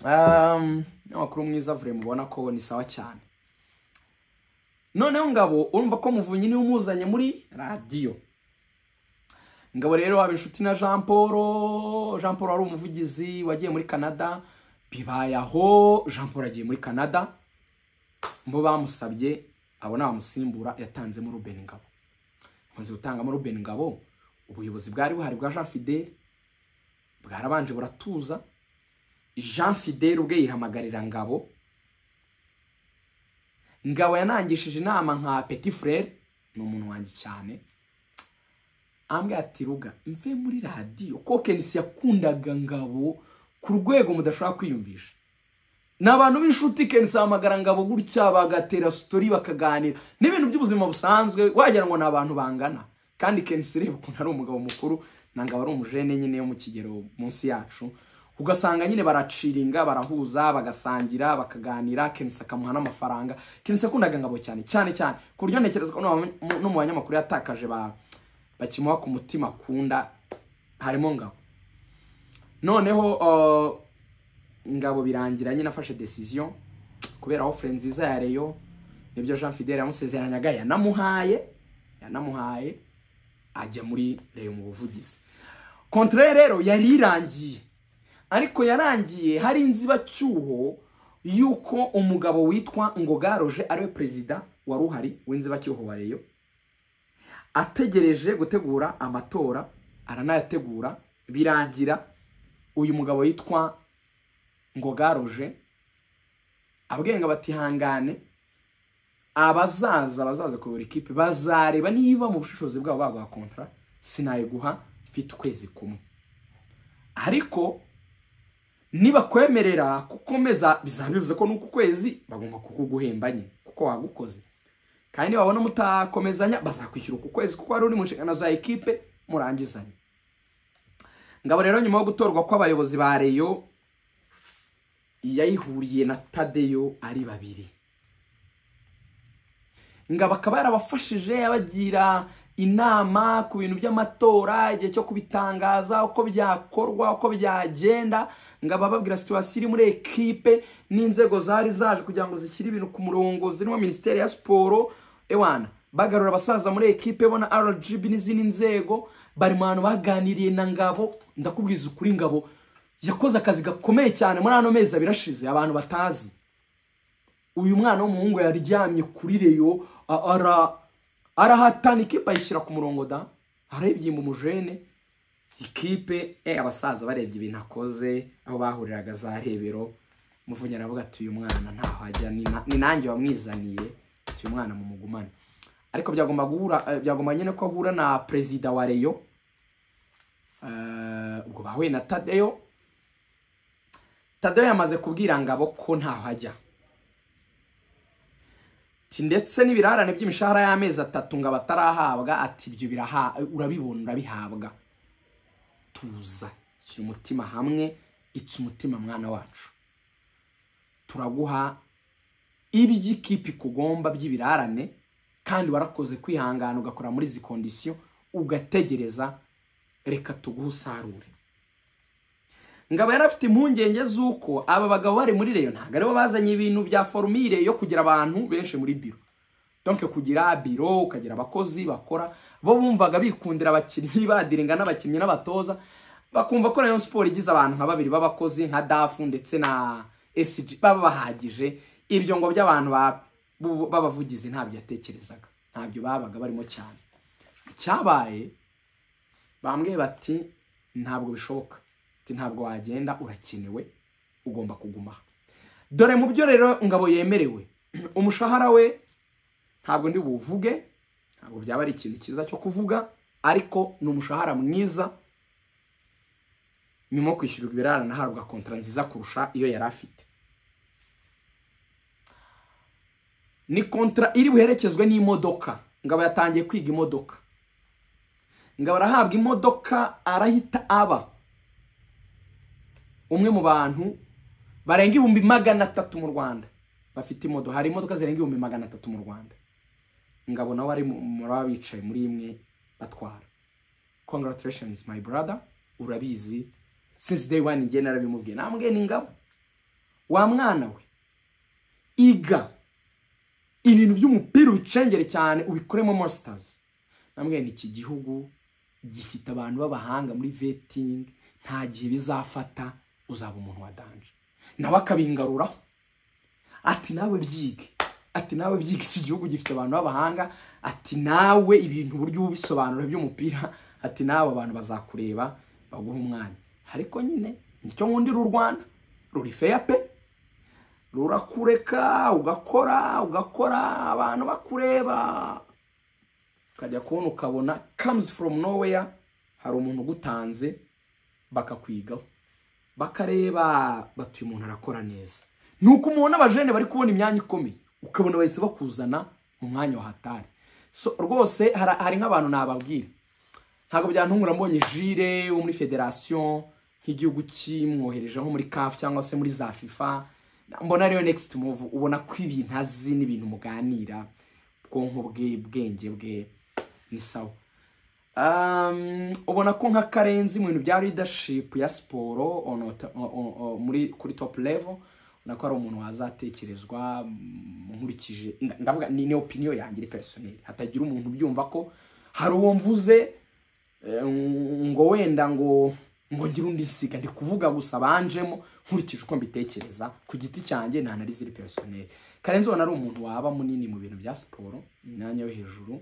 umunyamakuru mwiza vure mubona ko ni sawa cyane noneho ngabo urumva ko muvunyi niwe umuzanye muri radiyo ngabo rero waba inshuti na jean paul jean paul wari umuvugizi wagiye muri canada bibaye aho jean paul agiye muri canada mu bamusabye abona bamusimbura yatanzemo ruben ngabo amaze gutangamo ruben ngabo ubuyobozi bwari buhari bwa jean fidel bwarabanje buratuza jean fidel ubwe yihamagarira ngabo ngabo yanangishije inama nka petit frere ni umuntu wanjye cyane ambwira ati ruga mve muri radiyo ko kenisi yakundaga ngabo ku rwego mudashobora kwiyumvisha ni abantu b'inshuti kenisi bahamagara ngabo gutya bagatera sitori bakaganira n'ibintu by'ubuzima busanzwe wagira ngo ni abantu bangana kandi kenisi reba ukuntu ari umugabo mukuru na ngabo ari umujene nyine yo mu kigero munsi yacu ugasanga nyine baraciringa barahuza bagasangira bakaganira kenisi akamuha n'amafaranga kenisi akundaga ngabo cyane cyane cyane ku buryo ntekereza ko no mu banyamakuru yatakaje ba bakimuha ku mutima akunda harimo ngabo noneho ngabo birangira nyine afashe desiziyo kubera ofure nziza ya reyo nibyo jean fidel yamusezeranyaga yanamuhaye yanamuhaye ajya muri reyo mu buvugizi kontorore rero yari irangiye ariko yarangiye hari inzibacyuho y'uko umugabo witwa ngogaroje ariwe perezida wari uhari w'inzibacyuho wa reyo ategereje gutegura amatora aranayategura birangira uyu mugabo yitwa ngogaroje abwenga batihangane abazaza abazaza kuyobora ikipe bazareba niba mu bushishozi bwabo baguha kontara sinayiguha mfite ukwezi kumwe ariko nibakwemerera kukomeza bizaba bivuze ko n'uku kwezi bagomba kukuguhemba nyine kuko wagukoze kandi wabona mutakomezanya bazakwishyura uku kwezi kuko wari uri mu nshingano za ekipe murangizanye ngabo rero nyuma yo gutorwa kw'abayobozi ba reyo yayihuriye na tadeyo ari babiri ngabo akaba yarabafashije abagira inama ku bintu by'amatora igihe cyo kubitangaza uko byakorwa uko byagenda ngabo ababwira situwasiyo iri muri ekipe n'inzego zari zaje kugira ngo zishyire ibintu ku murongo zirimo minisiteri ya siporo ewana bagarura abasaza muri ekipe bona rgb n'izindi nzego bari mu bantu baganiriye na ngabo ndakubwiza ukuri ngabo yakoze akazi gakomeye cyane muri ano mezi abiri ashize abantu batazi uyu mwana w'umuhungu yaryamye kuri reyo arahatana ikipe ayishyira ku murongo da arebye mu mujene ikipe abasaza barebye ibintu akoze aho bahuriraga za rebero muvunyi aravuga ati uyu mwana ntaho ajya ni nanjye wamwizaniye ati uyu mwana mumugumane ariko byagomba nyine ko ahura na perezida wa reyo ubwo bahuye na tadeyo tadeyo yamaze kubwira ngabo ko ntaho ajya ndetse n'ibirarane by'imishahara y'amezi atatu ngo batarahabwa ati ibyo urabibona urabihabwa tuza shyira umutima hamwe itsa umutima mwana wacu turaguha iby'ikipe ikugomba by'ibirarane kandi warakoze kwihangana ugakora muri izi kondisiyo ugategereza reka tuguhe usarure ngabo yari afite impungenge z'uko aba bagabo bari muri reyo ntabwo aribo bazanye ibintu bya forumire yo kugira abantu benshi muri biro donke kugira biro ukagira abakozi bakora bo bumvaga bikundira abakinnyi badiringa n'abakinnyi n'abatoza bakumva ko rayon siporo igize abantu nka babiri b'abakozi nka dafu ndetse na esiji baba bahagije ibyo ngo by'abantu b'abavugizi ntabyo yatekerezaga ntabyo babaga barimo cyane icyabaye bambwiye bati ntabwo bishoboka ntabwo wagenda urakenewe ugomba kuguma dore mu byo rero ngabo yemerewe umushahara we ntabwo ndi buwuvuge ntabwo byaba ari ikintu cyiza cyo kuvuga ariko ni umushahara mwiza nyuma yo kwishyurwa ibirara nahabwa kontara nziza kurusha iyo yari afite ni kontara iri buherekezwe n'imodoka ngabo yatangiye kwiga imodoka ngabo arahabwa imodoka arahita aba umwe mu bantu barenga ibihumbi magana atatu mu rwanda bafite imodoka hari imodoka zirenga ibihumbi magana atatu mu rwanda ngabo nawe ari muri abicaye muri imwe batwara congratulations my brother urabizi since day one njye narabimubwiye nambwe ni ngabo wa mwana we iga ibintu by'umupira ubicengere cyane ubikoremo mositazi nambwe ni iki gihugu gifite abantu b'abahanga muri vetingi nta gihe bizafata uzaba umuntu wa danje nawe akabingaruraho ati nawe byige ati nawe byige iki gihugu gifite abantu b'abahanga ati nawe ibintu uburyo ubisobanura by'umupira ati nawe abantu bazakureba baguha umwanya ariko nyine nicyo nkundira u rwanda ruri feya pe rurakureka ugakora ugakora abantu bakureba ukajya kubona ukabona kamuzi foromu noweya hari umuntu ugutanze bakakwigaho bakareba batuye umuntu arakora neza ni uko umubona abajene bari kubona imyanya ikomeye ukabona bahise bakuzana mu mwanya wa hatari so rwose hari nk'abantu nababwira ntabwo byantungura mbonye jire wo muri federasiyo nk'igihugu kimwohereje nko muri kafu cyangwa se muri za fifa mbona ariyo next move ubona ko ibintu azi n'ibintu muganira ubwonko bwe ubwenge bwe ni sawa ubona ko nka karenzi mu bintu bya leadership ya siporo muri kuri top level nako ari umuntu wazatekerezwa nkurikije ndavuga ni opiniyo yanjye iri personeri hatagira umuntu ubyumva ko hari uwo mvuze ngo wenda ngo ngo ngire undi nsiga ndi kuvuga gusa banjemo nkurikije uko mbitekereza ku giti cyanjye nta nari ziri personeri karenzi ubona ari umuntu waba munini mu bintu bya siporo imyanya yo hejuru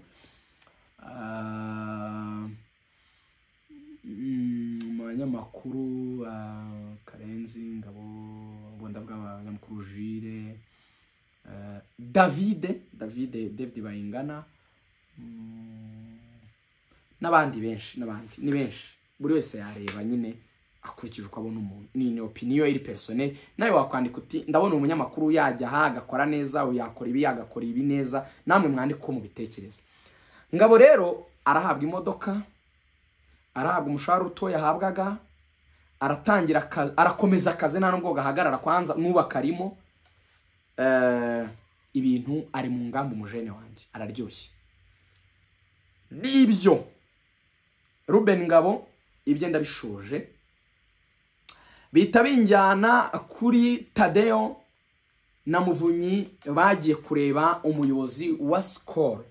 mu banyamakuru karenzi ngabo ubwo abanyamakuru jire davide davide davide bayingana n'abandi benshi n'abandi ni benshi buri wese yareba nyine akurikije uko abona umuntu ni opiniyo iri personel nawe wakwandika uti ndabona umunyamakuru yajya aha agakora neza uyu yakora ibi yagakora ibi neza namwe mwandike uko mubitekereza ngabo rero arahabwa imodoka arahabwa umushahara uto yahabwaga aratangira akazi arakomeza akazi nta nubwo gahagarara kwanza n'ubaka arimo ibintu ari mu ngamba umujene wanjye araryoshye n'ibyo Ruben ngabo ibyo ndabishoje bihita binjyana kuri tadeyo na muvunyi bagiye kureba umuyobozi wa sikoro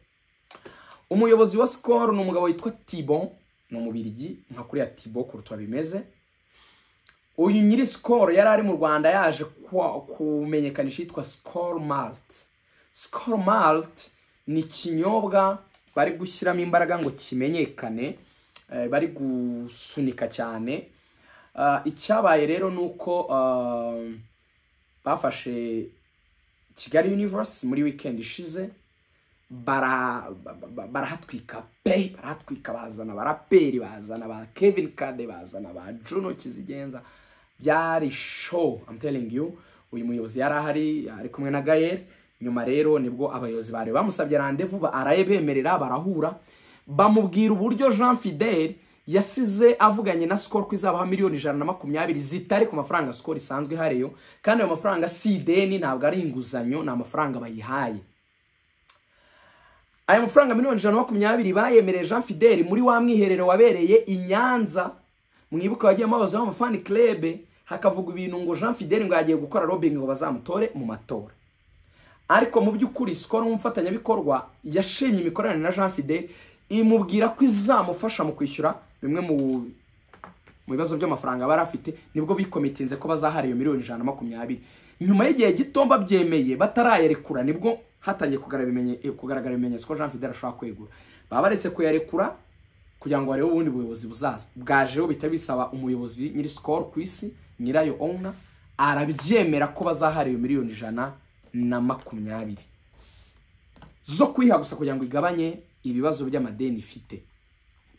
umuyobozi wa sikoro ni umugabo witwa tibo ni umubirigi nka kuriya tibo kuruta bimeze uyu nyiri sikoro yari ari mu rwanda yaje kumenyekanisha yitwa sikoro malite sikoro malite ni ikinyobwa bari gushyiramo imbaraga ngo kimenyekane bari gusunika cyane icyabaye rero ni uko bafashe kigali universe muri wikendi ishize barahatwika pe barahatwika bazana abaraperi bazana ba kevin kade bazana ba juno kizigenza byari show i'm telling you uyu muyobozi yari ahari ari kumwe na gayeri nyuma rero nibwo abayobozi bari bamusabye randevu arayebemerera barahura bamubwira uburyo jean fidel yasize avuganye na sikoro ko izabaha miliyoni ijana na makumyabiri zitari ku mafaranga sikoro isanzwe ihariyo kandi ayo mafaranga si ideni ntabwo ari inguzanyo ni amafaranga bayihaye aya mafaranga miliyoni ijana na makumyabiri bayemereye jean fideli muri wa mwiherero wabereye i nyanza mwibuka wagiye mubabaza amafani kirebe hakavuga ibintu ngo jean fideli ngo yagiye gukora robingi ngo bazamutore mu matora ariko mu by'ukuri sikoro nk'umufatanyabikorwa yashimye imikoranire na jean fideli imubwira ko izamufasha mu kwishyura bimwe mu bibazo by'amafaranga bari afite nibwo bikomitinze ko bazahara iyo miliyoni ijana na makumyabiri nyuma y'igihe gito babyemeye batarayarekura nibwo hatangiye kugaragara ibimenyetso ko jean fidel ashobora kwegura baba baretse kuyarekura kugira ngo barebe ubundi buyobozi buzaza bwajeho bihita bisaba umuyobozi nyiri sikoro ku isi nyirayo owuna arabyemera ko bazahara iyo miliyoni ijana na makumyabiri zo kuyiha gusa kugira ngo igabanye ibibazo by'amadeni ifite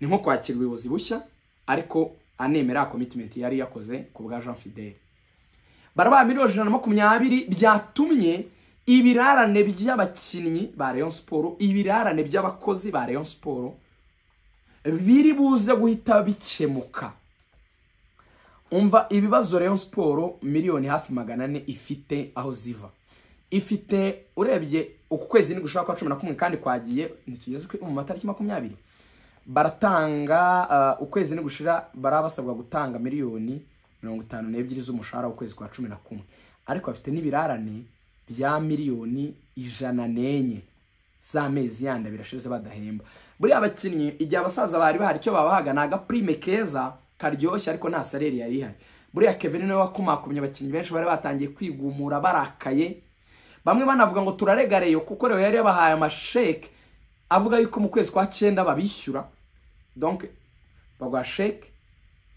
ni nko kwakira ubuyobozi bushya ariko anemera komitimenti yari yakoze ku bwa jean fidel barabara miliyoni ijana na makumyabiri byatumye ibirarane by'abakinnyi ba Rayon siporo ibirarane by'abakozi ba Rayon siporo biri buze guhita bikemuka umva ibibazo Rayon siporo miliyoni hafi magana ane ifite aho ziva ifite urebye uku kwezi ni gushaka kwa cumi na kumwe kandi kwagiye ntitugeze mu matariki makumyabiri baratanga ukwezi ni gushira barabasabwa gutanga miliyoni mirongo itanu n'ebyiri z'umushahara w'ukwezi kwa cumi na kumwe ariko bafite n'ibirarane bya miliyoni ijana n'enye z'amezi yandi birashize badahemba buriya abakinnyi igihe abasaza bari bahari icyo babahaga ni agapurime keza karyoshye ariko nta sareri yari ihari buriya kevin nawe wakomakomye abakinnyi benshi bari batangiye kwigumura barakaye bamwe banavuga ngo turaregareyo kuko rero yari yabahaye amasheke avuga yuko mu kwezi kwa cyenda babishyura donke baguha sheke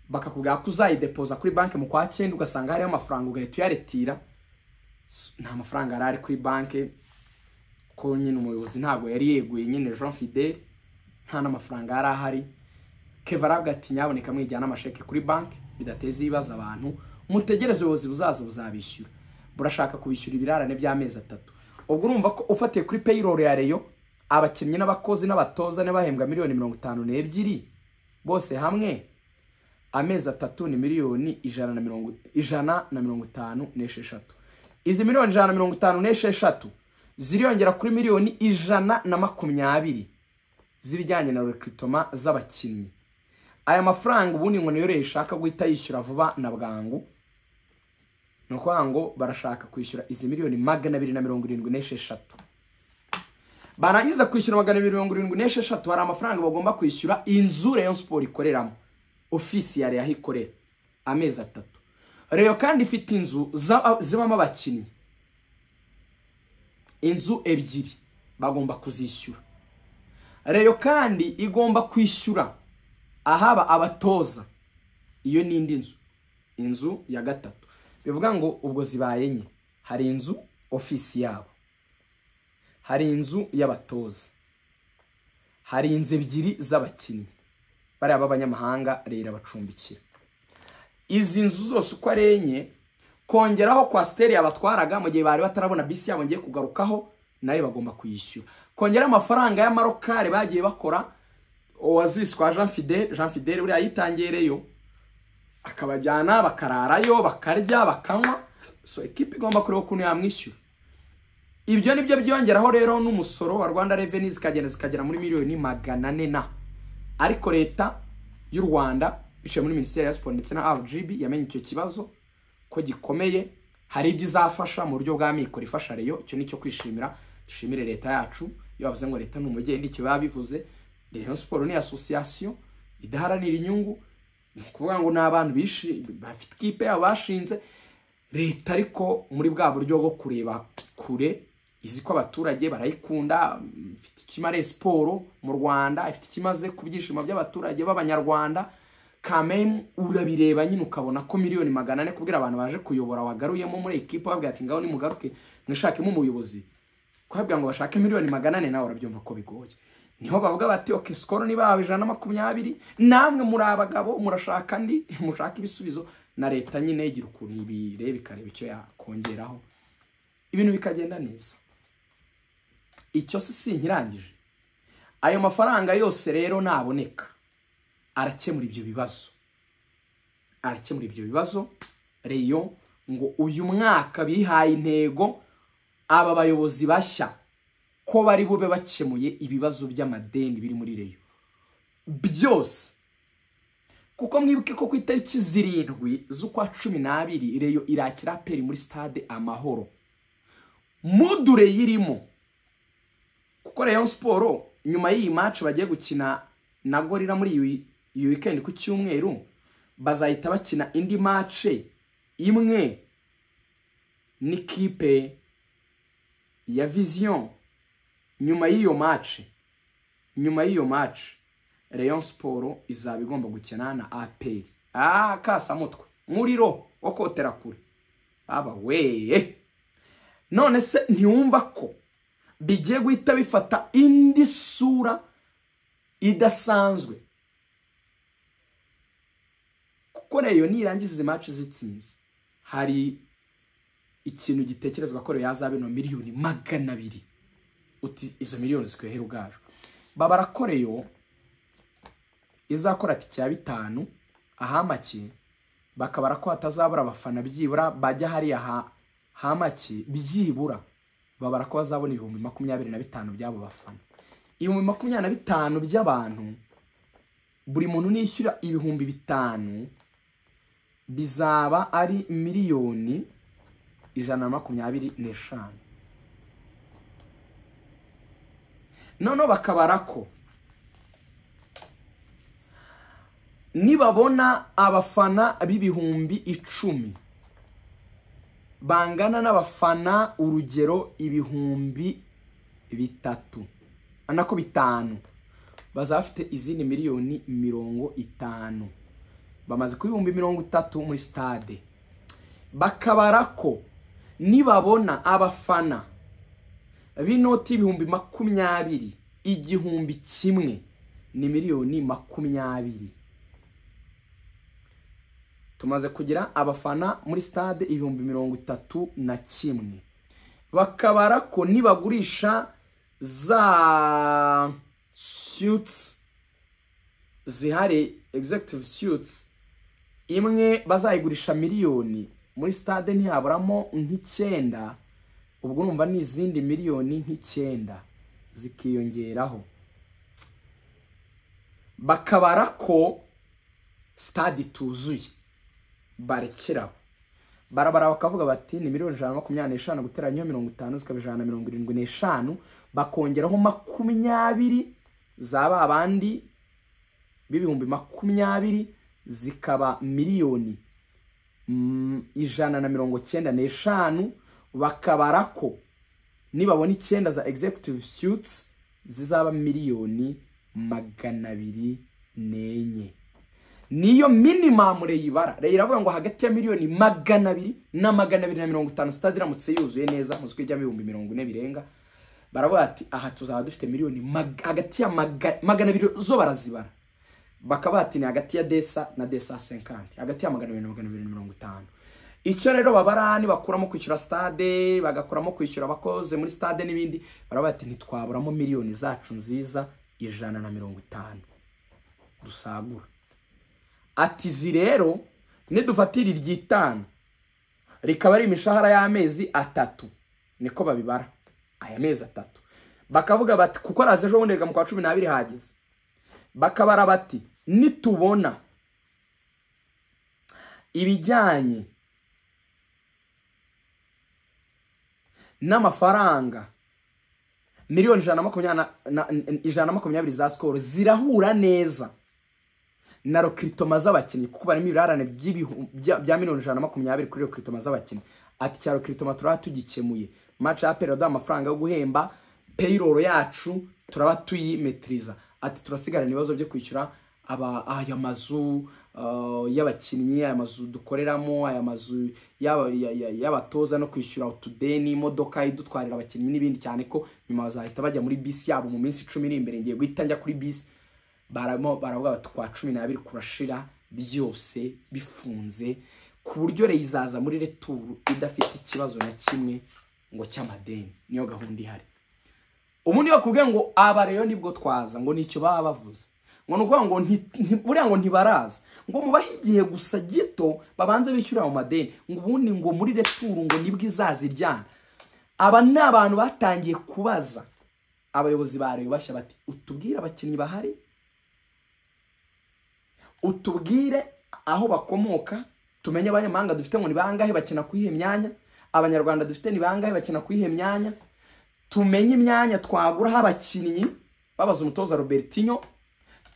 bakakubwira ko uzayidepoza kuri banki mu kwa cyenda ugasanga hariho amafaranga ugahita uyaretira nta mafaranga yari ari kuri banki ko nyine umuyobozi ntabwo yari yeguye nyine jean fideli nta n'amafaranga yari ahari keva arabwa ati nyaboneka mwijyana amasheke kuri banki bidateza ibibazo abantu mutegereze ubuyobozi buzaza buzabishyura burashaka kubishyura ibirarane by'amezi atatu ubwo urumva ko ufatiye kuri payroll ya reyo abakinnyi n'abakozi n'abatoza bahembwa miliyoni mirongo itanu n'ebyiri bose hamwe amezi atatu ni miliyoni ijana na mirongo itanu n'esheshatu izi miliyoni ijana na mirongo itanu n'esheshatu ziriyongera kuri miliyoni ijana na makumyabiri z'ibijyanye na rekitoma z'abakinnyi aya mafaranga ubundi ngo niyo rero ishaka guhita yishyura vuba na bwangu ni ukuvuga ngo barashaka kwishyura izi miliyoni magana abiri na mirongo irindwi n'esheshatu barangiza kwishyura magana abiri mirongo irindwi n'esheshatu hari amafaranga bagomba kwishyura inzu reyo siporo ikoreramo ofisi ya reyo aho ikorera amezi atatu reyo kandi ifite inzu zibamo abakinnyi inzu ebyiri bagomba kuzishyura reyo kandi igomba kwishyura ahaba abatoza iyo ni indi nzu inzu ya gatatu bivuga ngo ubwo zibaye enye hari inzu ofisi yabo hari inzu y'abatoza hari inzu ebyiri z'abakinnyi bariya b'abanyamahanga rero abacumbikira izi nzu zose uko ari enye kongeraho kwasiteri yabatwaraga mu gihe bari batarabona bisi yabo ngiye kugarukaho nayo bagomba kuyishyura kongera amafaranga y'amarokari bagiye bakora uwaziswa jean fidel jean fidel buriya yitangiyereyo akabajyana bakararayo bakarya bakanywa so ekipa igomba kureba ukuntu yamwishyura ibyo ni byo byongeraho rero n'umusoro wa rwanda reveni zikagenda zikagera muri miliyoni magana ane na ariko leta y'u rwanda biciye muri minisiteri ya siporo ndetse na rgb yamenye icyo kibazo ko gikomeye hari ibyo izafasha mu buryo bwa mikoro ifasha reyo icyo ni icyo kwishimira dushimire leta yacu iyo bavuze ngo leta ni umugeni icyo baba bivuze reyo siporo ni asosiyasiyo idaharanira inyungu ni ukuvuga ngo ni abantu bafite ikipe yabo bashinze leta ariko muri bwa buryo bwo kureba kure izi ko abaturage barayikunda ifite ikimare siporo mu rwanda ifite ikimaze ku byishimo by'abaturage b'abanyarwanda kamemu urabireba nyine ukabona ko miliyoni magana ane kubwira abantu baje kuyobora wagaruyemo muri ekipa babwira ati ngaho nimugaruke mwishakemo umuyobozi kubabwira ngo bashake miliyoni magana ane nawe urabyumva ko bigoye niho bavuga bati oke sikoro nibawe ijana na makumyabiri namwe muri abagabo murashaka andi mushaka ibisubizo na leta nyine igira ukuntu ibireba ikareba icyo yakongeraho ibintu bikagenda neza icyo si si nkirangije ayo mafaranga yose rero naboneka arakemura ibyo bibazo arakemura ibyo bibazo reyo ngo uyu mwaka bihaye intego aba bayobozi bashya ko bari bube bakemuye ibibazo by'amadeni biri muri reyo byose kuko mwibuke ko ku itariki zirindwi z'ukwa cumi n'abiri reyo irakira aperi muri sitade amahoro mudure yirimo kuko reyo siporo nyuma y'iyi maci bagiye gukina na gorira muri iyi wikendi ku cyumweru bazahita bakina indi maci imwe n'ikipe ya viziyo nyuma y'iyo maci nyuma y'iyo maci reyo siporo izaba igomba gukina na aperi aha kasamutwe muriro wo kotera kure aba weye none se ntiwumva ko bigiye guhita bifata indi sura idasanzwe kuko reyo nirangiza izi maci zitsinze hari ikintu gitekerezwa ko reyo yazaba ino miliyoni magana abiri uti izo miliyoni zikohera ubwacu babara ko reyo izakora tike ya bitanu ahamake bakabara ko hatazabura abafana byibura bajya hariya hamake byibura babara ko bazabona ibihumbi makumyabiri na bitanu by'abo bafana ibihumbi makumyabiri na bitanu by'abantu buri muntu nishyura ibihumbi bitanu bizaba ari miliyoni ijana na makumyabiri n'eshanu noneho bakabara ko nibabona abafana b'ibihumbi icumi bangana n'abafana urugero ibihumbi bitatu nako bitanu bazaba bafite izindi miliyoni mirongo itanu bamaze ku bihumbi mirongo itatu muri sitade bakabara ko nibabona abafana b'inoti ibihumbi makumyabiri igihumbi kimwe ni miliyoni makumyabiri tumaze kugira abafana muri stade ibihumbi mirongo itatu na kimwe bakabara ko nibagurisha za suits zihari executive suits imwe bazayigurisha miliyoni muri stade ntihaburamo nk'icyenda ubwo urumva ni izindi miliyoni nk'icyenda zikiyongeraho bakabara ko stade ituzuye barekeraho barabara bakavuga bati ni miliyoni ijana na makumyabiri n'eshanu guteranyaho mirongo itanu zikaba ijana na mirongo irindwi n'eshanu bakongeraho makumyabiri za ba bandi b'ibihumbi makumyabiri zikaba miliyoni ijana na mirongo cyenda n'eshanu bakabara ko nibabona icyenda za executive suits zizaba miliyoni magana abiri n'enye niyo minimamu reyibara iravuga ngo hagati ya miliyoni magana abiri na magana abiri na mirongo itanu sitade iramutse yuzuye neza mu ko ijya ibihumbi mirongo ine birenga baravuga ati aha tuzaba dufite miliyoni hagati ya magana abiri zo barazibara bakaba bati ni hagati ya desa na desa senkanti hagati ya magana abiri na magana abiri na mirongo itanu icyo rero babara bakuramo kwishyura sitade bagakuramo kwishyura abakoze muri sitade n'ibindi baravuga ati ntitwaburamo miliyoni zacu nziza ijana na mirongo itanu dusagura ati izi rero nidufatira iry'itanu rikaba ari imishahara y'amezi atatu niko babibara aya mezi atatu bakavuga bati kuko araza ejo bundi mu kwa cumi n'abiri hageze bakabara bati nitubona ibijyanye n'amafaranga miliyoni ijana na makumyabiri za sikoro zirahura neza na rokiritoma z'abakinnyi kuko barimo ibirarane bya miliyoni ijana na makumyabiri kuri rokiritoma z'abakinnyi ati cya rokiritoma turaba tugikemuye maci ya peri yaduha amafaranga yo guhemba peyiroro yacu turaba tuyimetiriza ati turasigarana ibibazo byo kwishyura aya mazu y'abakinnyi aya mazu dukoreramo aya mazu y'abatoza no kwishyura utudeni imodoka idutwarira abakinnyi n'ibindi cyane ko nyuma bazahita bajya muri bisi yabo mu minsi icumi iri imbere ngiye guhita njya kuri bisi baramo baravuga bati kwa cumi n'abiri kurashira byose bifunze ku buryo reyo izaza muri returu idafite ikibazo na kimwe ngo cy'amadeni niyo gahunda ihari ubundi bakubwiye ngo aba reyo nibwo twaza ngo nicyo baba bavuze ngo ni ukuvuga ngo buriya ngo ntibaraza ngo mubahe igihe gusa gito babanze bishyura mu madeni ngo ubundi ngo muri returu ngo nibwo izaza iryana aba ni abantu batangiye kubaza abayobozi ba reyo bashya bati utubwire abakinnyi bahari utubwire aho bakomoka tumenye abanyamahanga dufite ngo ni bangahe bakina kuri iyo myanya abanyarwanda dufite ni bangahe bakina kuri iyo myanya tumenye imyanya twaguraho abakinnyi babaza umutoza robertinyo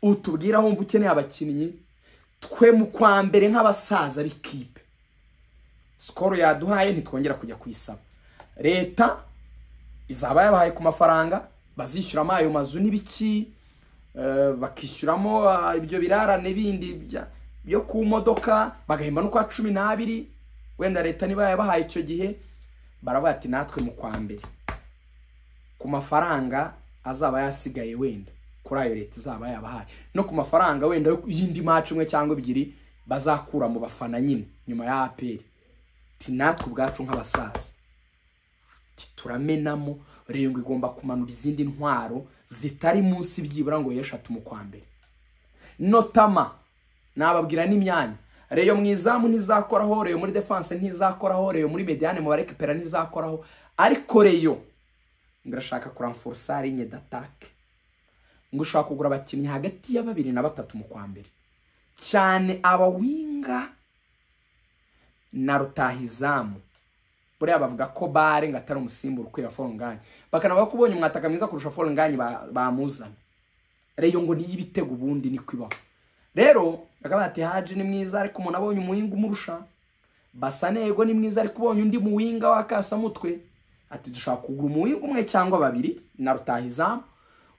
utubwire aho wumva ukeneye abakinnyi twe mu kwa mbere nk'abasaza b'ikipe sikoro yaduhaye ntitwongera kujya kuyisaba leta izaba yabahaye ku mafaranga bazishyuramo ayo mazu n'ibiki eh, bakishyuramo ah, ibyo birara n'ibindi bya- byo ku modoka bagahemba n'ukwa cumi n'abiri wenda leta niba yabahaye icyo gihe baravuga ati natwe mu kwa mbere ku mafaranga azaba yasigaye wenda kuri ayo leta izaba yabahaye no ku mafaranga wenda y'indi maci imwe cyangwa ebyiri bazakura mu bafana nyine nyuma ya aperi ti natwe ubwacu nk'abasaza ti turamenamo reyo ngo igomba kumanura izindi ntwaro zitari munsi byibura ngo eshatu mu kwa mbere notama nababwira n'imyanya reyo mu izamu ntizakoraho reyo muri defanse ntizakoraho reyo muri mediyane mu barekipera ntizakoraho ariko reyo ngo irashaka kuramforosa linye datake ngo ushobora kugura abakinnyi hagati ya babiri na batatu mu kwa mbere cyane abawinga na rutahizamu buriya bavuga ko bare ngo atari umusimbura ukwiye forunganye bakanavuga ko ubonye umwataka mwiza kurusha forunganye bamuzana reyo ngo niyo ibitego ubundi niko ibaho rero bakaba bati haji ni mwiza ariko umuntu abonye umuwinga umurusha basanego ni mwiza ariko ubonye undi muwinga wakasamutwe ati dushaka kugura umuwinga umwe cyangwa babiri na rutahizamu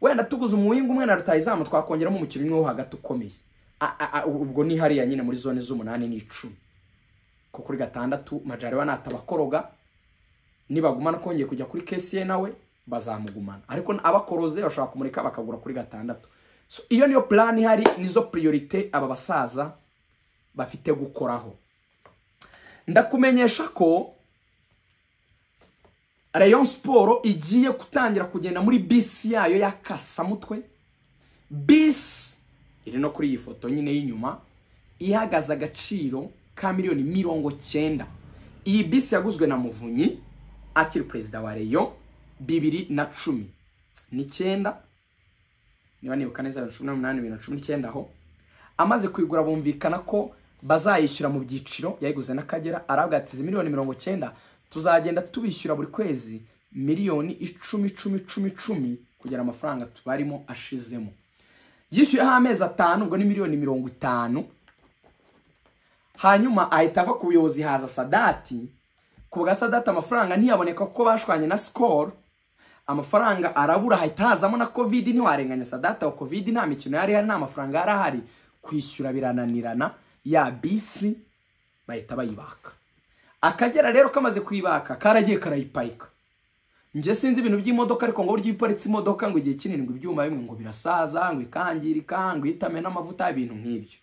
wenda tuguze umuwinga umwe na rutahizamu twakongeramo umukino umwe wo hagati ukomeye A- a- a- ubwo ni hariya nyine muri zone z'umunani n'icumi ko kuri gatandatu majariwa natabakoroga nibagumana kongeye kujya kuri kesiye nawe bazamugumana ariko abakoroze bashobora kumureka bakagura kuri gatandatu so, iyo niyo plan ihari nizo priorite aba basaza bafite gukoraho ndakumenyesha ko rayon siporo igiye gutangira kugenda muri bisi yayo ya kasamutwe bisi iri no kuri iyi foto nyine y'inyuma ihagaze agaciro ka miliyoni mirongo cyenda iyi bisi yaguzwe na muvunyi akiri perezida wa reyo bibiri na cumi n'icyenda niba nibuka neza bibiri na cumi n'umunani bibiri na cumi n'icyenda aho amaze kuyigura bumvikana ko bazayishyura mu byiciro yayiguze n'akagera arabwa ati "Izi miliyoni mirongo cyenda tuzagenda tubishyura buri kwezi miliyoni icumi icumi icumi icumi kugira amafaranga tubarimo ashizemo yishyuyeho amezi atanu ubwo ni miliyoni mirongo itanu hanyuma ahita ava ku buyobozi haza sadati ku bwa sadati amafaranga ntiyaboneka kuko bashwanye na sikoro amafaranga arabura hahita hazamo na kovidi ntiwarenganya sadati aho kovidi nta mikino yari ihari nta mafaranga yari ahari kwishyura birananirana ya bisi bahita bayibaka akagera rero kamaze kuyibaka karagiye karayiparika njye sinzi ibintu by'imodoka ariko ngo burya iyo iparitse imodoka ngo igihe kinini ngo ibyuma bimwe ngo birasaza ngo ikangirika ngo ihitame n'amavuta ibintu nk'ibyo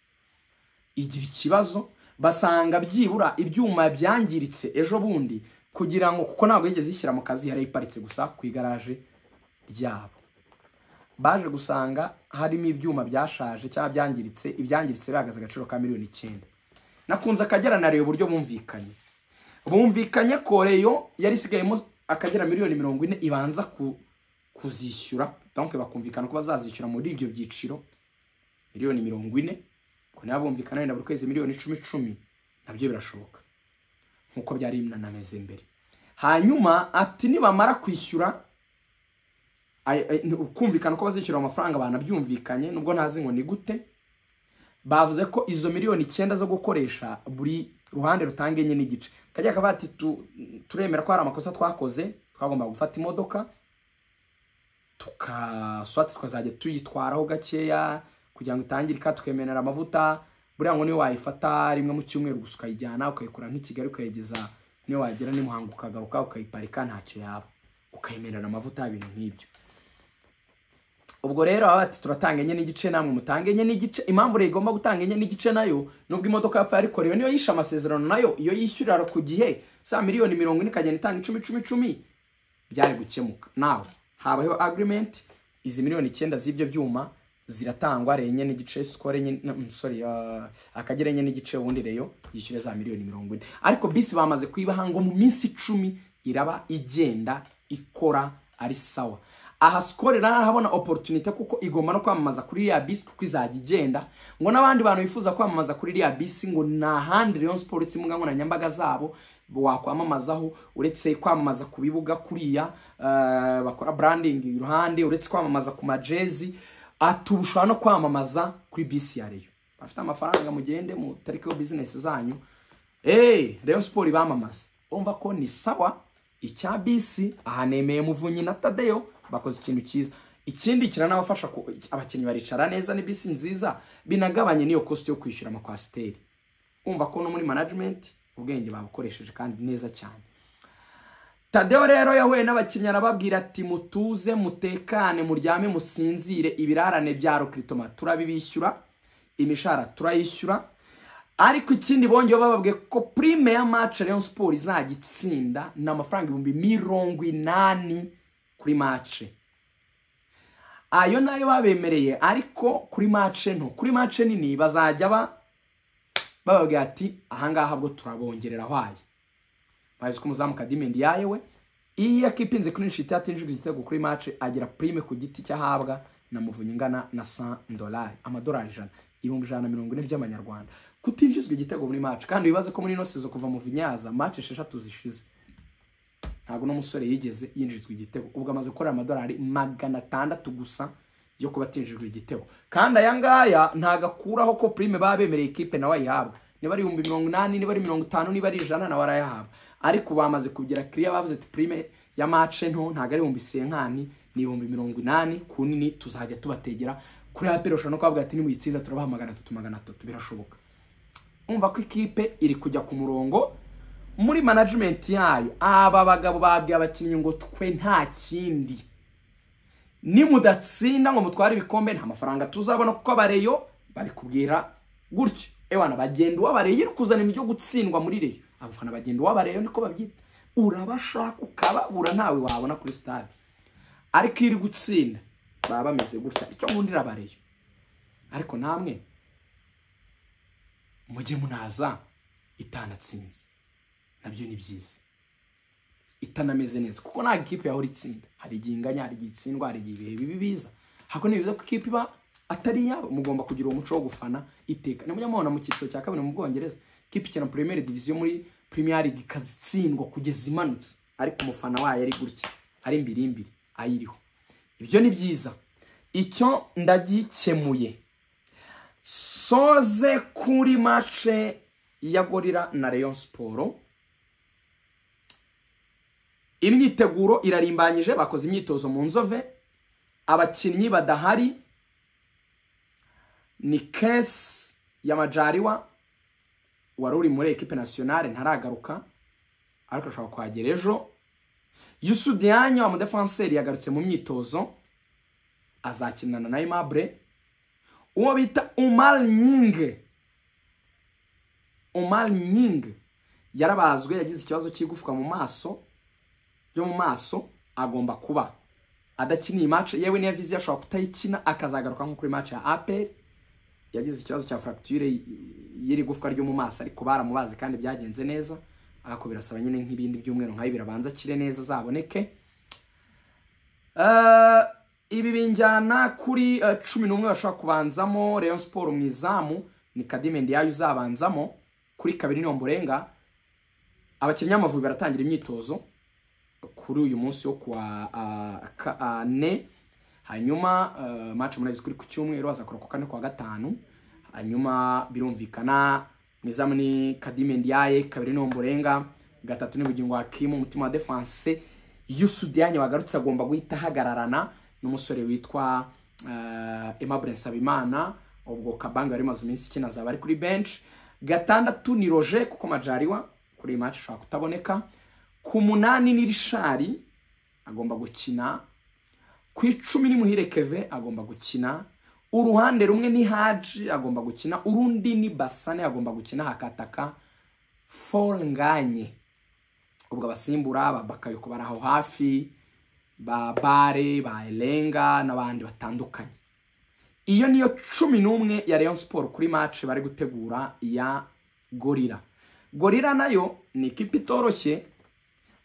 igira ikibazo basanga byibura ibyuma byangiritse ejo bundi kugira ngo kuko ntabwo yigeze ishyira mu kazi yari iparitse gusa ku igaraje ryabo baje gusanga harimo ibyuma byashaje cyangwa byangiritse ibyangiritse bihagaze agaciro ka miliyoni icyenda nakunze akagera na reyo uburyo bumvikanye bumvikanye ko reyo yari isigayemo akagera miliyoni mirongo ine ibanza ku- kuzishyura donc bakumvikana ko bazazishyura muri ibyo byiciro miliyoni mirongo ine ngo niba bumvikana wenda buri kwezi miliyoni icumi icumi nabyo birashoboka nk'uko byari binanameze mbere hanyuma ati nibamara kwishyura ay- ay- ni- kumvikana ko bazishyura amafaranga banabyumvikanye nubwo ntazi ngo ni gute bavuze ko izo miliyoni icyenda zo gukoresha buri ruhande rutanga enye n'igice kajya kavuga ati "Tu- turemera ko hari amakosa twakoze twagomba gufata imodoka tukaswati tukazajya tuyitwaraho gakeya kugira ngo itangirika tukemerera amavuta buriya ngo niyo wayifata rimwe mu cyumweru gusa ukayijyana ukayikura nk'i kigali ukayigeza niyo wagera n'i muhanga ukagaruka ukayiparika ntacyo yaba ukayemerera amavuta ibintu nk'ibyo ubwo rero baba bati turatanga enye n'igice namwe mutange enye n'igice impamvu leta igomba gutanga enye n'igice nayo nubwo imodoka yapfuye ariko rero niyo yishe amasezerano nayo iyo yishyurira ku gihe saa miliyoni mirongo ine ikagenda itanga icumi icumi icumi byari gukemuka nawe habayeho agreement izi miliyoni icyenda z'ibyo byuma ziratangwa reyo enye n'igice sikoro enye na- mm, sorry uh, akagera enye n'igice ubundi reyo yishyure za miliyoni mirongo ine ariko bisi bamaze kuyibaha ngo mu minsi icumi iraba igenda ikora ari sawa aha sikoro arahabona oporutunite kuko igomba no kwamamaza kuri iriya bisi kuko izajya igenda ngo n'abandi bantu bifuza kwamamaza kuri iriya bisi ngo ni ahandi Rayon siporo itse imbuga nkoranyambaga zabo wakwamamazaho uretse kwamamaza ku bibuga kuriya eh, bakora branding iruhande uretse kwamamaza ku majezi aturushwa no kwamamaza kuri bisi ya reyo bafite amafaranga mugende mutarikeho bizinesi zanyu eee reyo siporo ibamamaza umva ko ni sawa icya bisi aha nemeye muvunyi na tadeyo bakoze ikintu cyiza ikindi kiranabafasha ku- abakinnyi baricara neza ni bisi nziza binagabanye n'iyo kositi yo kwishyura amakwasiteri umva ko no muri manajimenti ubwenge babukoresheje kandi neza cyane Tadeo rero yahuye n'abakinnyi arababwira ati mutuze mutekane muryame musinzire ibirarane bya rokiritoma turabibishyura imishahara turayishyura ariko ikindi bongeyeho bababwiye ko prime ya match Rayon Sport izajya itsinda ni amafaranga ibihumbi mirongo inani kuri match ayo nayo babemereye ariko kuri match nto kuri match nini bazajya ba bababwira ati ahangaha bwo turabongerera ahwaye bazi ko umuzamu kadimendi yayewe iyo akipinze kuri nshiti yatinjijwe igitego kuri mace agira prime ku giti cyahabwa na muvunyi ingana na 100 dolari amadolari ijana ibihumbi ijana na mirongo ine by'amanyarwanda kutinjizwa igitego muri mace kandi wibaze ko muri ino sezo kuva muvunyi yaza mace esheshatu zishize ntabwo uno musore yigeze yinjizwa igitego ubwo amaze gukorera amadolari magana atandatu gusa yo kuba atinjijwe igitego kandi aya ngaya ntabwo akuraho ko prime baba bemereye ikipe nawe ayihabwa niba ari ibihumbi mirongo inani niba ari mirongo itanu niba ari ijana nawe arayahabwa ariko bamaze kugira kiriya bavuze ati prime ya mace nto ntabwo ari ibihumbi senkani ni ibihumbi mirongo inani ku nini tuzajya tubategera kuri aperi ushobora no kubavuga ati nimuyitsinda turabaha magana atatu magana atatu birashoboka umva ko ikipe iri kujya ku murongo muri manajimenti yayo aba bagabo babwiye abakinnyi ngo twe nta kindi nimudatsinda ngo mutware ibikombe nta mafaranga tuzabona kuko abareyo bari kubwira gutyo ewana bagenda uwabareyo iri kuzana ibyo gutsindwa muri reyo abafana bagenda uwabareyo niko babyita urabashaka ukababura ntawe wabona kuri stade ariko iyo iri gutsinda baba bameze gutya icyo nkundira abareyo ariko namwe mujye munaza itanatsinze nabyo ni byiza itanameze neza kuko ntabwo ikipe yahora itsinda hari igihe inganya hari igihe itsindwa hari igihe ibihe bibi biza ahubwo ni byiza ko ikipe iba atari iyabo mugomba kugira uwo muco wo gufana iteka nimujya mubona mu cyiciro cya kabiri mu bwongereza ikipe ikina premier division muri premier league ikazitsindwa kugeza imanutse ariko umufana wayo ari gutya ari imbirimbiri ayiriho ibyo ni byiza icyo ndagikemuye soze kuri mace ya gorira na Rayon siporo imyiteguro irarimbanyije bakoze imyitozo mu nzove abakinnyi badahari ni kesi y'amajariwa wari uri muri ekipe nasiyonale ntaragaruka ariko ashobora kuhagera ejo yusudiyanyo wa mudefanseri yagarutse mu myitozo azakinana na imabure uwo bita umar nyinge umar nyinge yarabazwe yagize ikibazo cy'igufwa mu maso byo mu maso agomba kuba adakiniye match yewe n'iyo viziyo ashobora kutayikina akazagaruka nko kuri match ya apel yagize ikibazo cya fracture y- y'iri gufwa ryo mu maso ariko baramubaze kandi byagenze neza ako birasaba nyine nk'ibindi byumweru nkayo birabanza akire neza azaboneke Eh, ibi binjyana kuri eh, cumi n'umwe bashobora kubanzamo Rayon Sport mu izamu ni Kadime Ndiaye uzabanzamo kuri kabiri niyo mburenga abakinnyi b'Amavubi baratangira imyitozo kuri uyu munsi wo kuwa ah, ka- ah, ne hanyuma eh, match murazi kuri ku cyumweru azakora ku kane kwa gatanu hanyuma birumvikana mu izamu ni Kadime Ndiaye kabiri niyo mburenga gatatu ni bugingo Hakim umutima wa defense yusudiyanyi wagarutse agomba guhita ahagararana n'umusore witwa eh, Aimable Nsabimana ubwo kabanga yari imaze iminsi ikina azaba ari kuri bench gatandatu ni roje kuko majariwa kuri iyi match ashobora kutaboneka ku munani ni rishari agomba gukina ku icumi ni muhire keve agomba gukina uruhande rumwe ni haji agomba gukina urundi ni basane agomba gukina hakataka fornganye ubwo abasimbura ba bakayoko bari aho hafi ba bare ba elenga n'abandi batandukanye iyo niyo cumi n'umwe ya Rayon Sport kuri match bari gutegura ya gorira gorira nayo ni ikipe itoroshye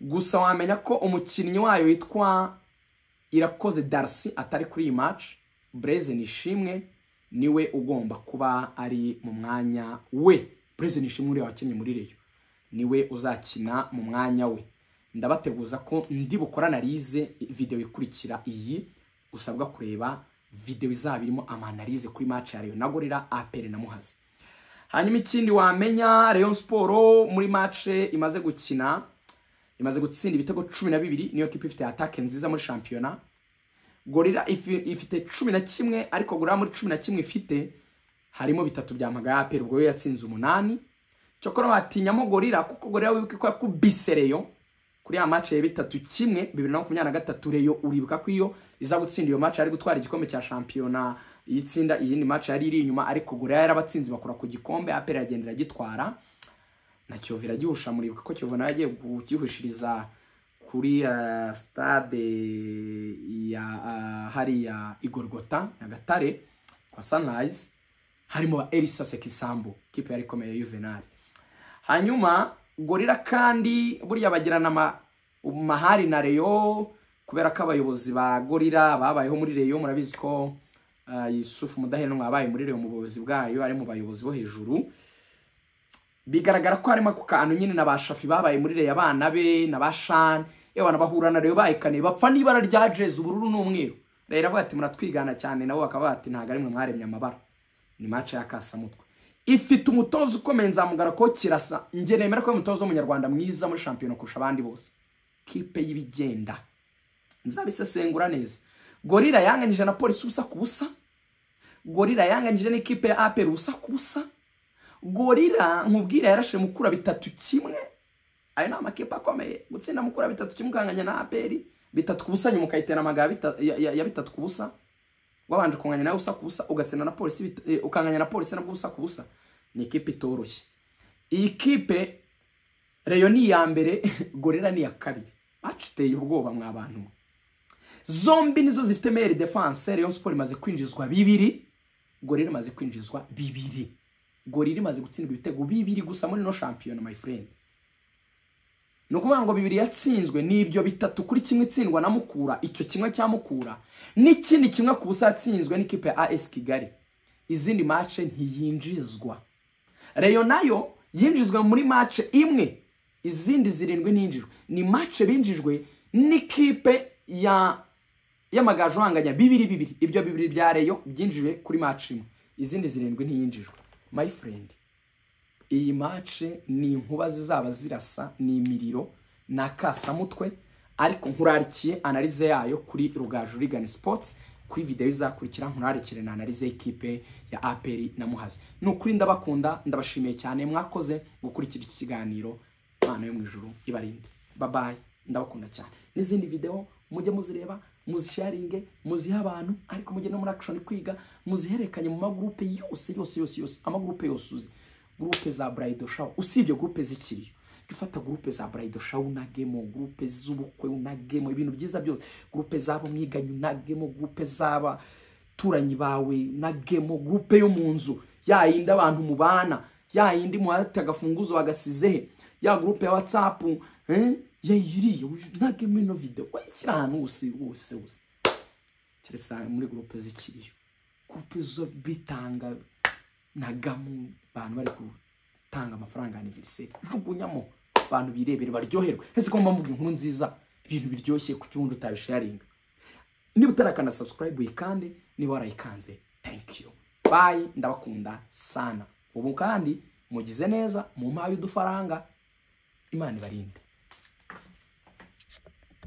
gusa wamenya ko umukinnyi wayo witwa irakoze darasi atari kuri iyi maci bureze nishimwe niwe ugomba kuba ari mu mwanya we bureze nishimwe uriya wakinnye muri reyo niwe uzakina mu mwanya we ndabateguza ko ndi bukorana rize videwo ikurikira iyi usabwa kureba videwo izaba irimo amanarize kuri maci ya reyo nagorera apere na muhazi hanyuma ikindi wamenya reyo siporo muri mace imaze gukina imaze gutsinda ibitego cumi na bibiri niyo kipe ifite atake nziza muri shampiyona gorira ifi- ifite cumi na kimwe ariko gorira muri cumi na kimwe ifite harimo bitatu bya magaya aperi ubwo yo yatsinze umunani cyokora batinyamo gorira kuko gorira wibuke ko yakubise reyo kuri ya mace ya bitatu kimwe bibiri na makumyabiri na gatatu reyo uribuka ko iyo iza gutsinda iyo mace yari gutwara igikombe cya shampiyona yitsinda iyindi mace yari iri inyuma ariko gorira yarabatsinze bakora ku gikombe aperi iragenda iragitwara na kiyovu iragihusha muribuka ko kiyovu nawe yagiye kugihishiriza kuri eh, stade ya eh, hariya igorogota nyagatare kwa sunrise harimo elisa sekisambu kipe yari ikomeye ya juvenal hanyuma gorira kandi burya bagirana ama- amahari na reyo kubera ko abayobozi ba gorira babayeho muri reyo murabizi ko eh, yusufu mudaheranwa yabaye muri reyo mu buyobozi bwayo ari mu bayobozi bo hejuru bigaragara ko harimo ako kantu nyine na ba shafi babaye muri reyo abana be na ba shani yewe na bahura na reyo bahekane bapfa n'ibara rya jezi ubururu n'umweru reyo iravuga ati muratwigana cyane nabo bakaba bati ntabwo ari mwe mwaremye amabara ni mace y'akasamutwe ifite umutoza ukomeye nzamugara ko kirasa njye nemera ko ari umutoza w'umunyarwanda mwiza muri shampiyona kurusha abandi bose kipe y'ibigenda nzabisesengura neza gorira yanganyije na polisi ubusa ku busa gorira yanganyije n'ikipe ya aperi ubusa ku busa gorira nkubwira yarashe mukura bitatu kimwe ayo ni amakipe akomeye gutsinda mukura bitatu kimwe ukanganya na aperi bitatu ku busa nyuma ukayitera amaga ya bitatu ku busa wabanje kunganya nawe usa ku busa ugatsinda na polisi bit- eh, ukanganya na polisi nabwo usa ku busa ni ikipe itoroshye iyi kipe reyo ni iya mbere gorira ni iya kabiri maci iteye ubwoba mwa bantu mwe zombi nizo zifite meyeri defanse Rayon Sport imaze kwinjizwa bibiri gorira imaze kwinjizwa bibiri gorira imaze gutsindwa ibitego bibiri gusa muri no shampiyona my friend ni ukuvuga ngo bibiri yatsinzwe ni ibyo bitatu kuri kimwe itsindwa na mukura icyo kimwe cya mukura n'ikindi kimwe ku busa yatsinzwe n'ikipe ya as kigali izindi mace ntiyinjizwa reyo nayo yinjizwa muri mace imwe izindi zirindwi ntiyinjijwe ni mace binjijwe n'ikipe ya y'amagaju uhanganya bibiri bibiri ibyo bibiri bya reyo byinjijwe kuri mace imwe izindi zirindwi ntiyinjijwe my friend iyi mace ni inkuba zizaba zirasa ni imiriro ni akasamutwe ariko nkurarikiye analize yayo kuri rugaju rigani sports kuri videwo izakurikira nkurarikire na analize y'ikipe ya aperi na muhazi ni ukuri ndabakunda ndabashimiye cyane mwakoze gukurikira iki kiganiro imana yo mu ijuru ibarinde babaye ndabakunda cyane n'izindi videwo mujye muzireba muzisharinge muzihe abantu ariko mujye no muri action kwiga muzihererekanye mu magurupe yose yose yose yose amagurupe yose uzi gurupe za Bridal Shower usibye gurupe zikiriyo jya ufata gurupe za Bridal Shower unagemo gurupe z'ubukwe unagemo ibintu byiza byose gurupe z'abo mwiganye unagemo gurupe z'abaturanyi bawe unagemo gurupe yo mu nzu ya yindi abantu mubana ya yindi muhate agafunguzo bagasizehe ya gurupe ya WhatsApp eh? ya iriya unagemo ino video wayishyira ahantu hose hose hose keretse muri gurupe zikiriyo gurupe zo bitanga nagamu abantu bari gutanga amafaranga ya aniveriseri jugunyamo abantu birebere baryoherwe ese ko mba mvuga inkuru nziza ibintu biryoshye ku cyundi utabisharinga niba utarakanda subscribe kandi niba warayikanze thank you bye ndabakunda sana ubu kandi mugize neza mu mpaye udufaranga imana ibarinde